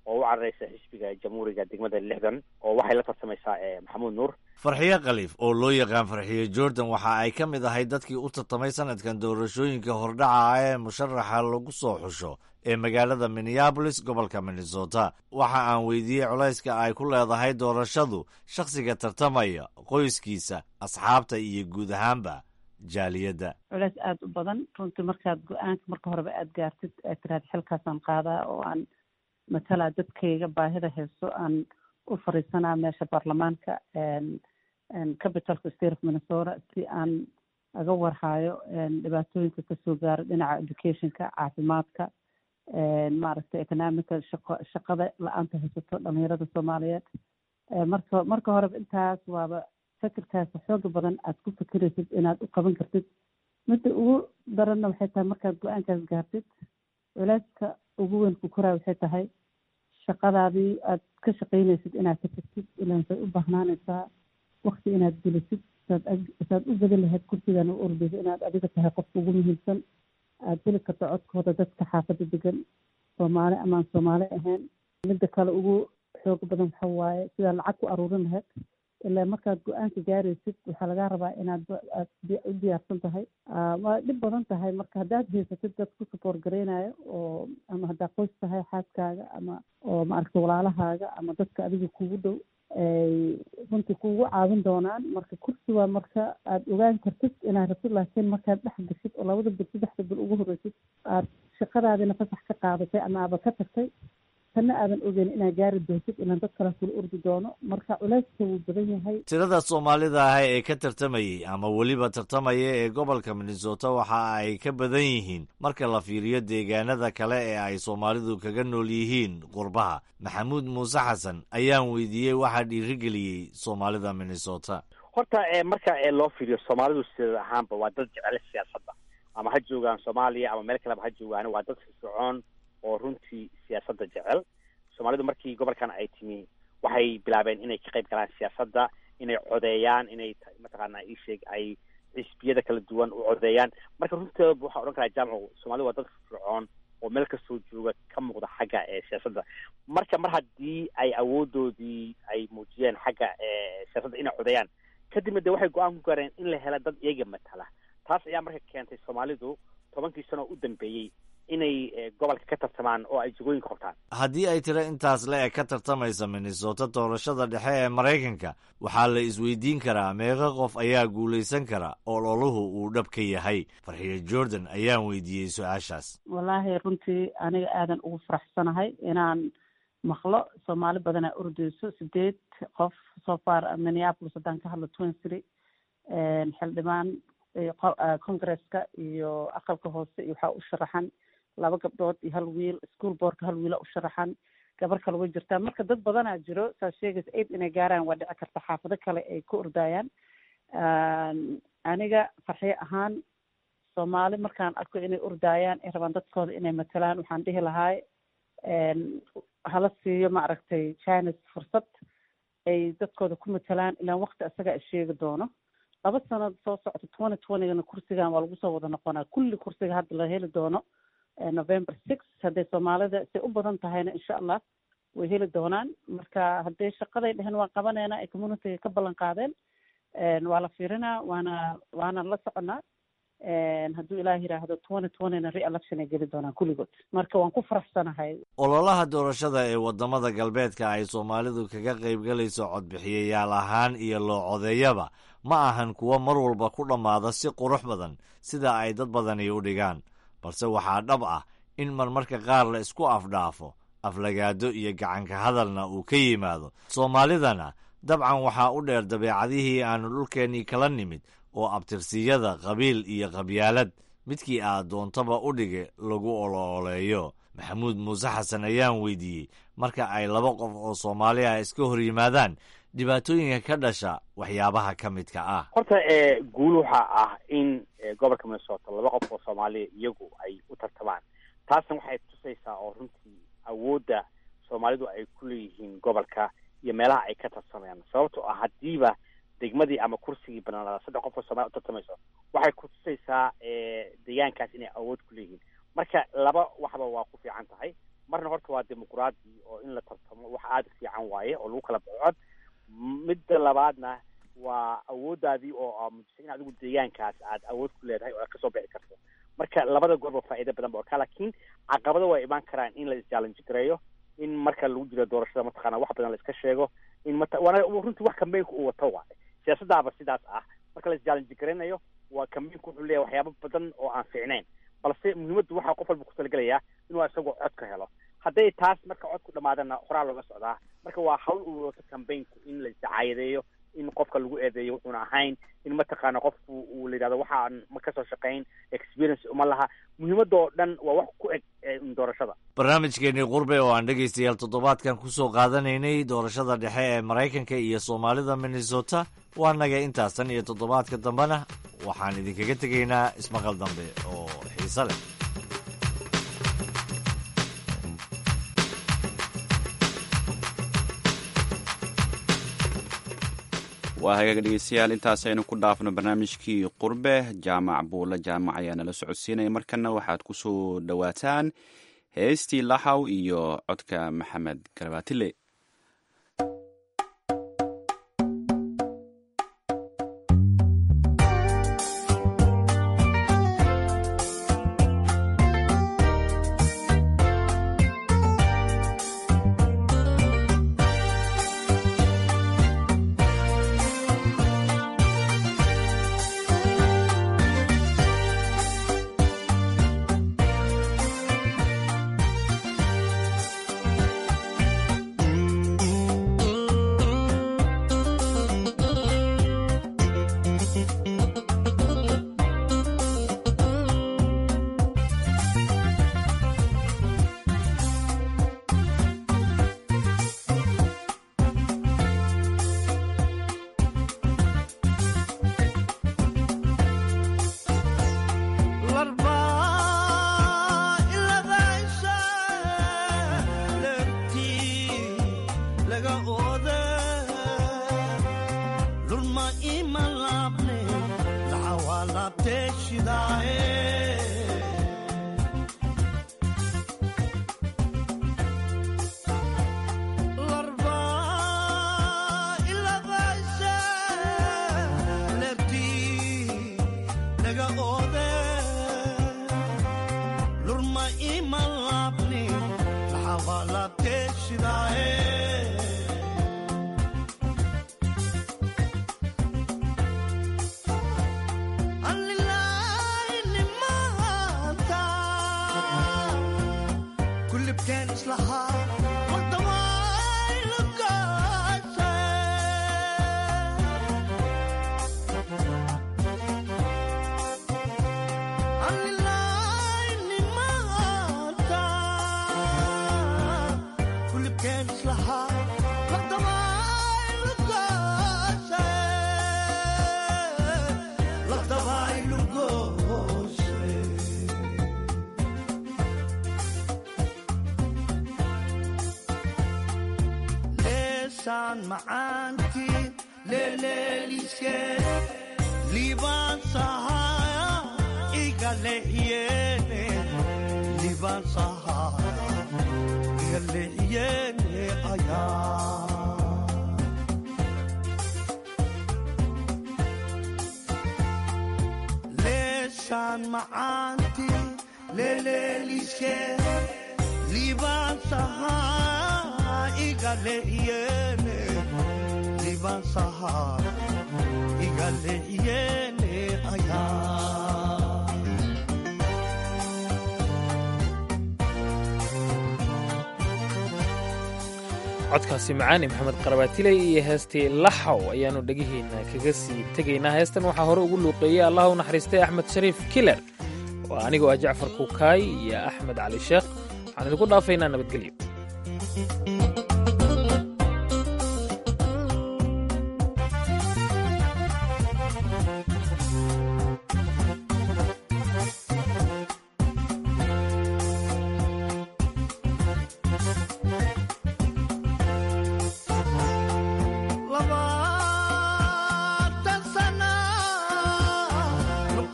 S15: oo u carareysa xisbiga jamhuuriga degmada lixdan oo waxay la tartamaysaa maxamuud nuur
S14: farxiyo khaliif oo loo yaqaan farxiyo jordan waxa ay ka mid ahay dadkii u tartamay sanadkan doorashooyinka hordhaca ee musharaxa lagu soo xusho ee magaalada minneabolis gobolka minnesota waxa aan weydiiyey culayska ay ku leedahay doorashadu shakhsiga tartamaya qoyskiisa asxaabta iyo guud ahaanba jaaliyadda
S16: culays aada u badan runtii markaad go-aanka marka horeba aada gaartid aad tiraad xilkaasaan qaadaa oo aan matalaa dadkayga baahida haysto aan u fariisanaa meesha baarlamaanka capitalka state of minnesota si aan aga warhaayo dhibaatooyinka kasoo gaaro dhinaca educationka caafimaadka maaragtay economica shaqo shaqada la-aanta haysato dhalinyarada soomaaliyeed marka marka horeba intaas waaba fikirkaas xooga badan aad ku fikiraysid inaad u qaban kartid midda ugu daranna waxay tahay markaad go-aankaas gaartid culeyska ugu weyn ku koraa waxay tahay shaqadaadii aad ka shaqaynaysid inaad ka tagtid ilaan say u bahnaanaysaa wakti inaad gelisid saad saad u badan lahayd kursigan u ordaysa inaad adiga tahay qofka ugu muhiimsan aad heli karto codkooda dadka xaafadda degan soomaali amaan soomaali ahayn midda kale ugu xooga badan waxa waaye sidaa lacag ku aruurin lahayd ilaa markaad go-aanka gaaraysid waxaa lagaa rabaa inaad aad u diyaarsan tahay waa dhib badan tahay marka haddaad haysatid dad ku support gareynayo oo ama haddaa qoys tahay xaaskaaga ama oo maaragta walaalahaaga ama dadka adiga kugu dhow ay runtii kugu caawin doonaan marka kursi waa marka aad ogaan kartid inaad rabtid laakiin markaad dhex gashid oo labada bil saddexda bil ugu horreysid aad shaqadaadina fasax ka qaadatay ama aaba ka tagtay tanna aadan ogeyn inaad gaari doontid ilaan dad kale kula ordi doono marka culeyska wuu badan yahay
S14: tirada soomaalida ah ee ka tartamayey ama weliba tartamaya ee gobolka minnesota waxa ay ka badan yihiin marka la fiiriyo deegaanada kale ee ay soomaalidu kaga nool yihiin qurbaha maxamuud muuse xasan ayaan weydiiyey waxaa dhiirigeliyey soomaalida minnesota
S15: horta marka loo fiiriyo soomaalidu sida ahaanba waa dad jecel siyaasadda ama ha joogaan soomaaliya ama meel kaleba ha joogaan waa dad firfircoon oo runtii siyaasadda jecel soomaalidu markii gobolkan ay timi waxay bilaabeen inay ka qayb galaan siyaasadda inay codeeyaan inay mataqaana isheeg ay xisbiyada kala duwan u codeeyaan marka runteeda waxaa odhan karaa jaamcu soomalidu waa dad firfircoon oo meel kastoo jooga ka muuqda xagga siyaasadda marka mar haddii ay awoodoodii ay muujiyeen xagga siyaasadda inay codeeyaan kadibna de waxay go-aan ku gaareen in la hela dad iyaga matala taas ayaa marka keentay soomaalidu tobankii sano u dambeeyey inay gobolka ka tartamaan oo ay jagooyinka qabtaan
S14: haddii ay tiro intaas le eg ka tartamaysa minnesota doorashada dhexe ee maraykanka waxaa la isweydiin karaa meeqa qof ayaa guulaysan kara oo loluhu uu dhab ka yahay farxiyo jordan ayaan weydiiyey su-aashaas
S16: wallaahi runtii aniga aadan ugu faraxsanahay inaan maqlo soomaali badanaa ordeyso sideed qof so far minneapolis haddaan ka hadlo twin city xildhibaan congresska iyo aqalka hoose iyo waxaa u sharaxan laba gabdhood iyo hal wiil school boardka hal wiila u sharaxan gabar kale way jirtaa marka dad badanaa jiro saa sheegaysa aid inay gaaraan waa dhici karta xaafado kale ay ku ordayaan aniga farxiyo ahaan soomaali markaan arko inay ordayaan ay rabaan dadkooda inay matalaan waxaan dhihi lahaay hala siiyo maaragtay chines fursad ay dadkooda ku matalaan ilaan wakti isagaa isheegi doono laba sanad soo socota twenty twentygana kursigan waa lagu soo wada noqonaa kulli kursiga hadda la heli doono november six hadday soomaalida say u badan tahayna insha allah way heli doonaan marka hadday shaqaday dheheen waan qabaneynaa ay communityga ka ballan qaadeen waa la fiirinaa waana waana la soconaa hadduu ilaah yidhaahdo twenty twentyna re-election ay geli doonaan kulligood marka waan ku faraxsanahay
S14: ololaha doorashada ee wadamada galbeedka ay soomaalidu kaga qaybgalayso codbixiyayaal ahaan iyo loo codeeyaba ma ahan kuwo mar walba ku dhammaada si qurux badan sida ay dad badani u dhigaan balse waxaa dhab ah in marmarka qaar la isku afdhaafo aflagaado iyo gacanka hadalna uu ka yimaado soomaalidana dabcan waxaa u dheer dabeecadihii aanu dhulkeennii kala nimid oo abtirsiyada qabiil iyo qabyaalad midkii aad doontaba u dhige lagu olooleeyo maxamuud muuse xasan ayaan weydiiyey marka ay laba qof oo soomaali ah iska hor yimaadaan dhibaatooyinka ka dhasha waxyaabaha ka midka ah
S15: horta guul waxaa ah in gobolka minnesota laba qof oo soomaaliya iyagu ay u tartamaan taasna waxay tusaysaa oo runtii awoodda soomaalidu ay ku leeyihiin gobolka iyo meelaha ay ka tartamayaan sababtoo ah haddiiba degmadii ama kursigii banaanada saddex qof oo soomaliya u tartamayso waxay ku tusaysaa deegaankaas inay awood ku leeyihiin marka laba waxba waa ku fiican tahay marna horta waa dimuqraadi oo in la tartamo wax aada u fiican waaye oo lagu kala baxo cod midda labaadna waa awoodaadii oo mujisa in adigu deegaankaas aad awood ku leedahay oo aad kasoo bixi karto marka labada goorba faa'iido badan ba orkaa laakiin caqabado waa imaan karaan in la isjaalanji gareeyo in marka lagu jiro doorashada mataqaana wax badan la iska sheego in mata waana runtii wax kambeynka uu wato waaye siyaasadaaba sidaas ah marka la isjaalanji garaynayo waa kambeynku wuxuu leeyahay waxyaabo badan oo aan fiicnayn balse muhiimaddu waxaa qof walba ku talagelayaa inuu isagoo cod ka helo hadday taas marka cod ku dhamaadana horaa looga socdaa marka waa hawl uu wato kambeynku in la isdacaayadeeyo in qofka lagu eedeeyo wuxuuna ahayn in mataqaana qofku uu la yidhahdo waxaan ma kasoo shaqayn experience uma laha muhiimadda oo dhan waa wax ku eg doorashada
S14: barnaamijkeenii qurbe oo aan dhegaystayaal toddobaadkan kusoo qaadanaynay doorashada dhexe ee maraykanka iyo soomaalida minnesota waa naga intaasan iyo toddobaadka dambena waxaan idinkaga tegaynaa ismaqal dambe oo xiise leh
S2: waa hagaag dhegeystayaal intaas aynu ku dhaafno barnaamijkii qurbe jaamac buulle jaamac ayaa nala socodsiinaya markana waxaad ku soo dhowaataan heestii laxaw iyo codka maxamed garabaatile
S1: codkaasi macaani maxamed qarabaatile iyo heestii laxaw ayaannu dhegihiinna kaga sii tegaynaa heestan waxaa hore ugu luuqeeyey allah u naxariistay axmed shariif kiler waa anigoo ah jacfar kukaay iyo axmed cali sheekh waxaan idinku dhaafaynaa nabadgelyo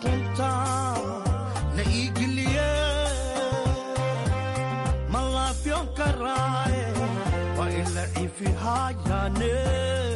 S17: Love your socon karaaye waa ila cifihayaane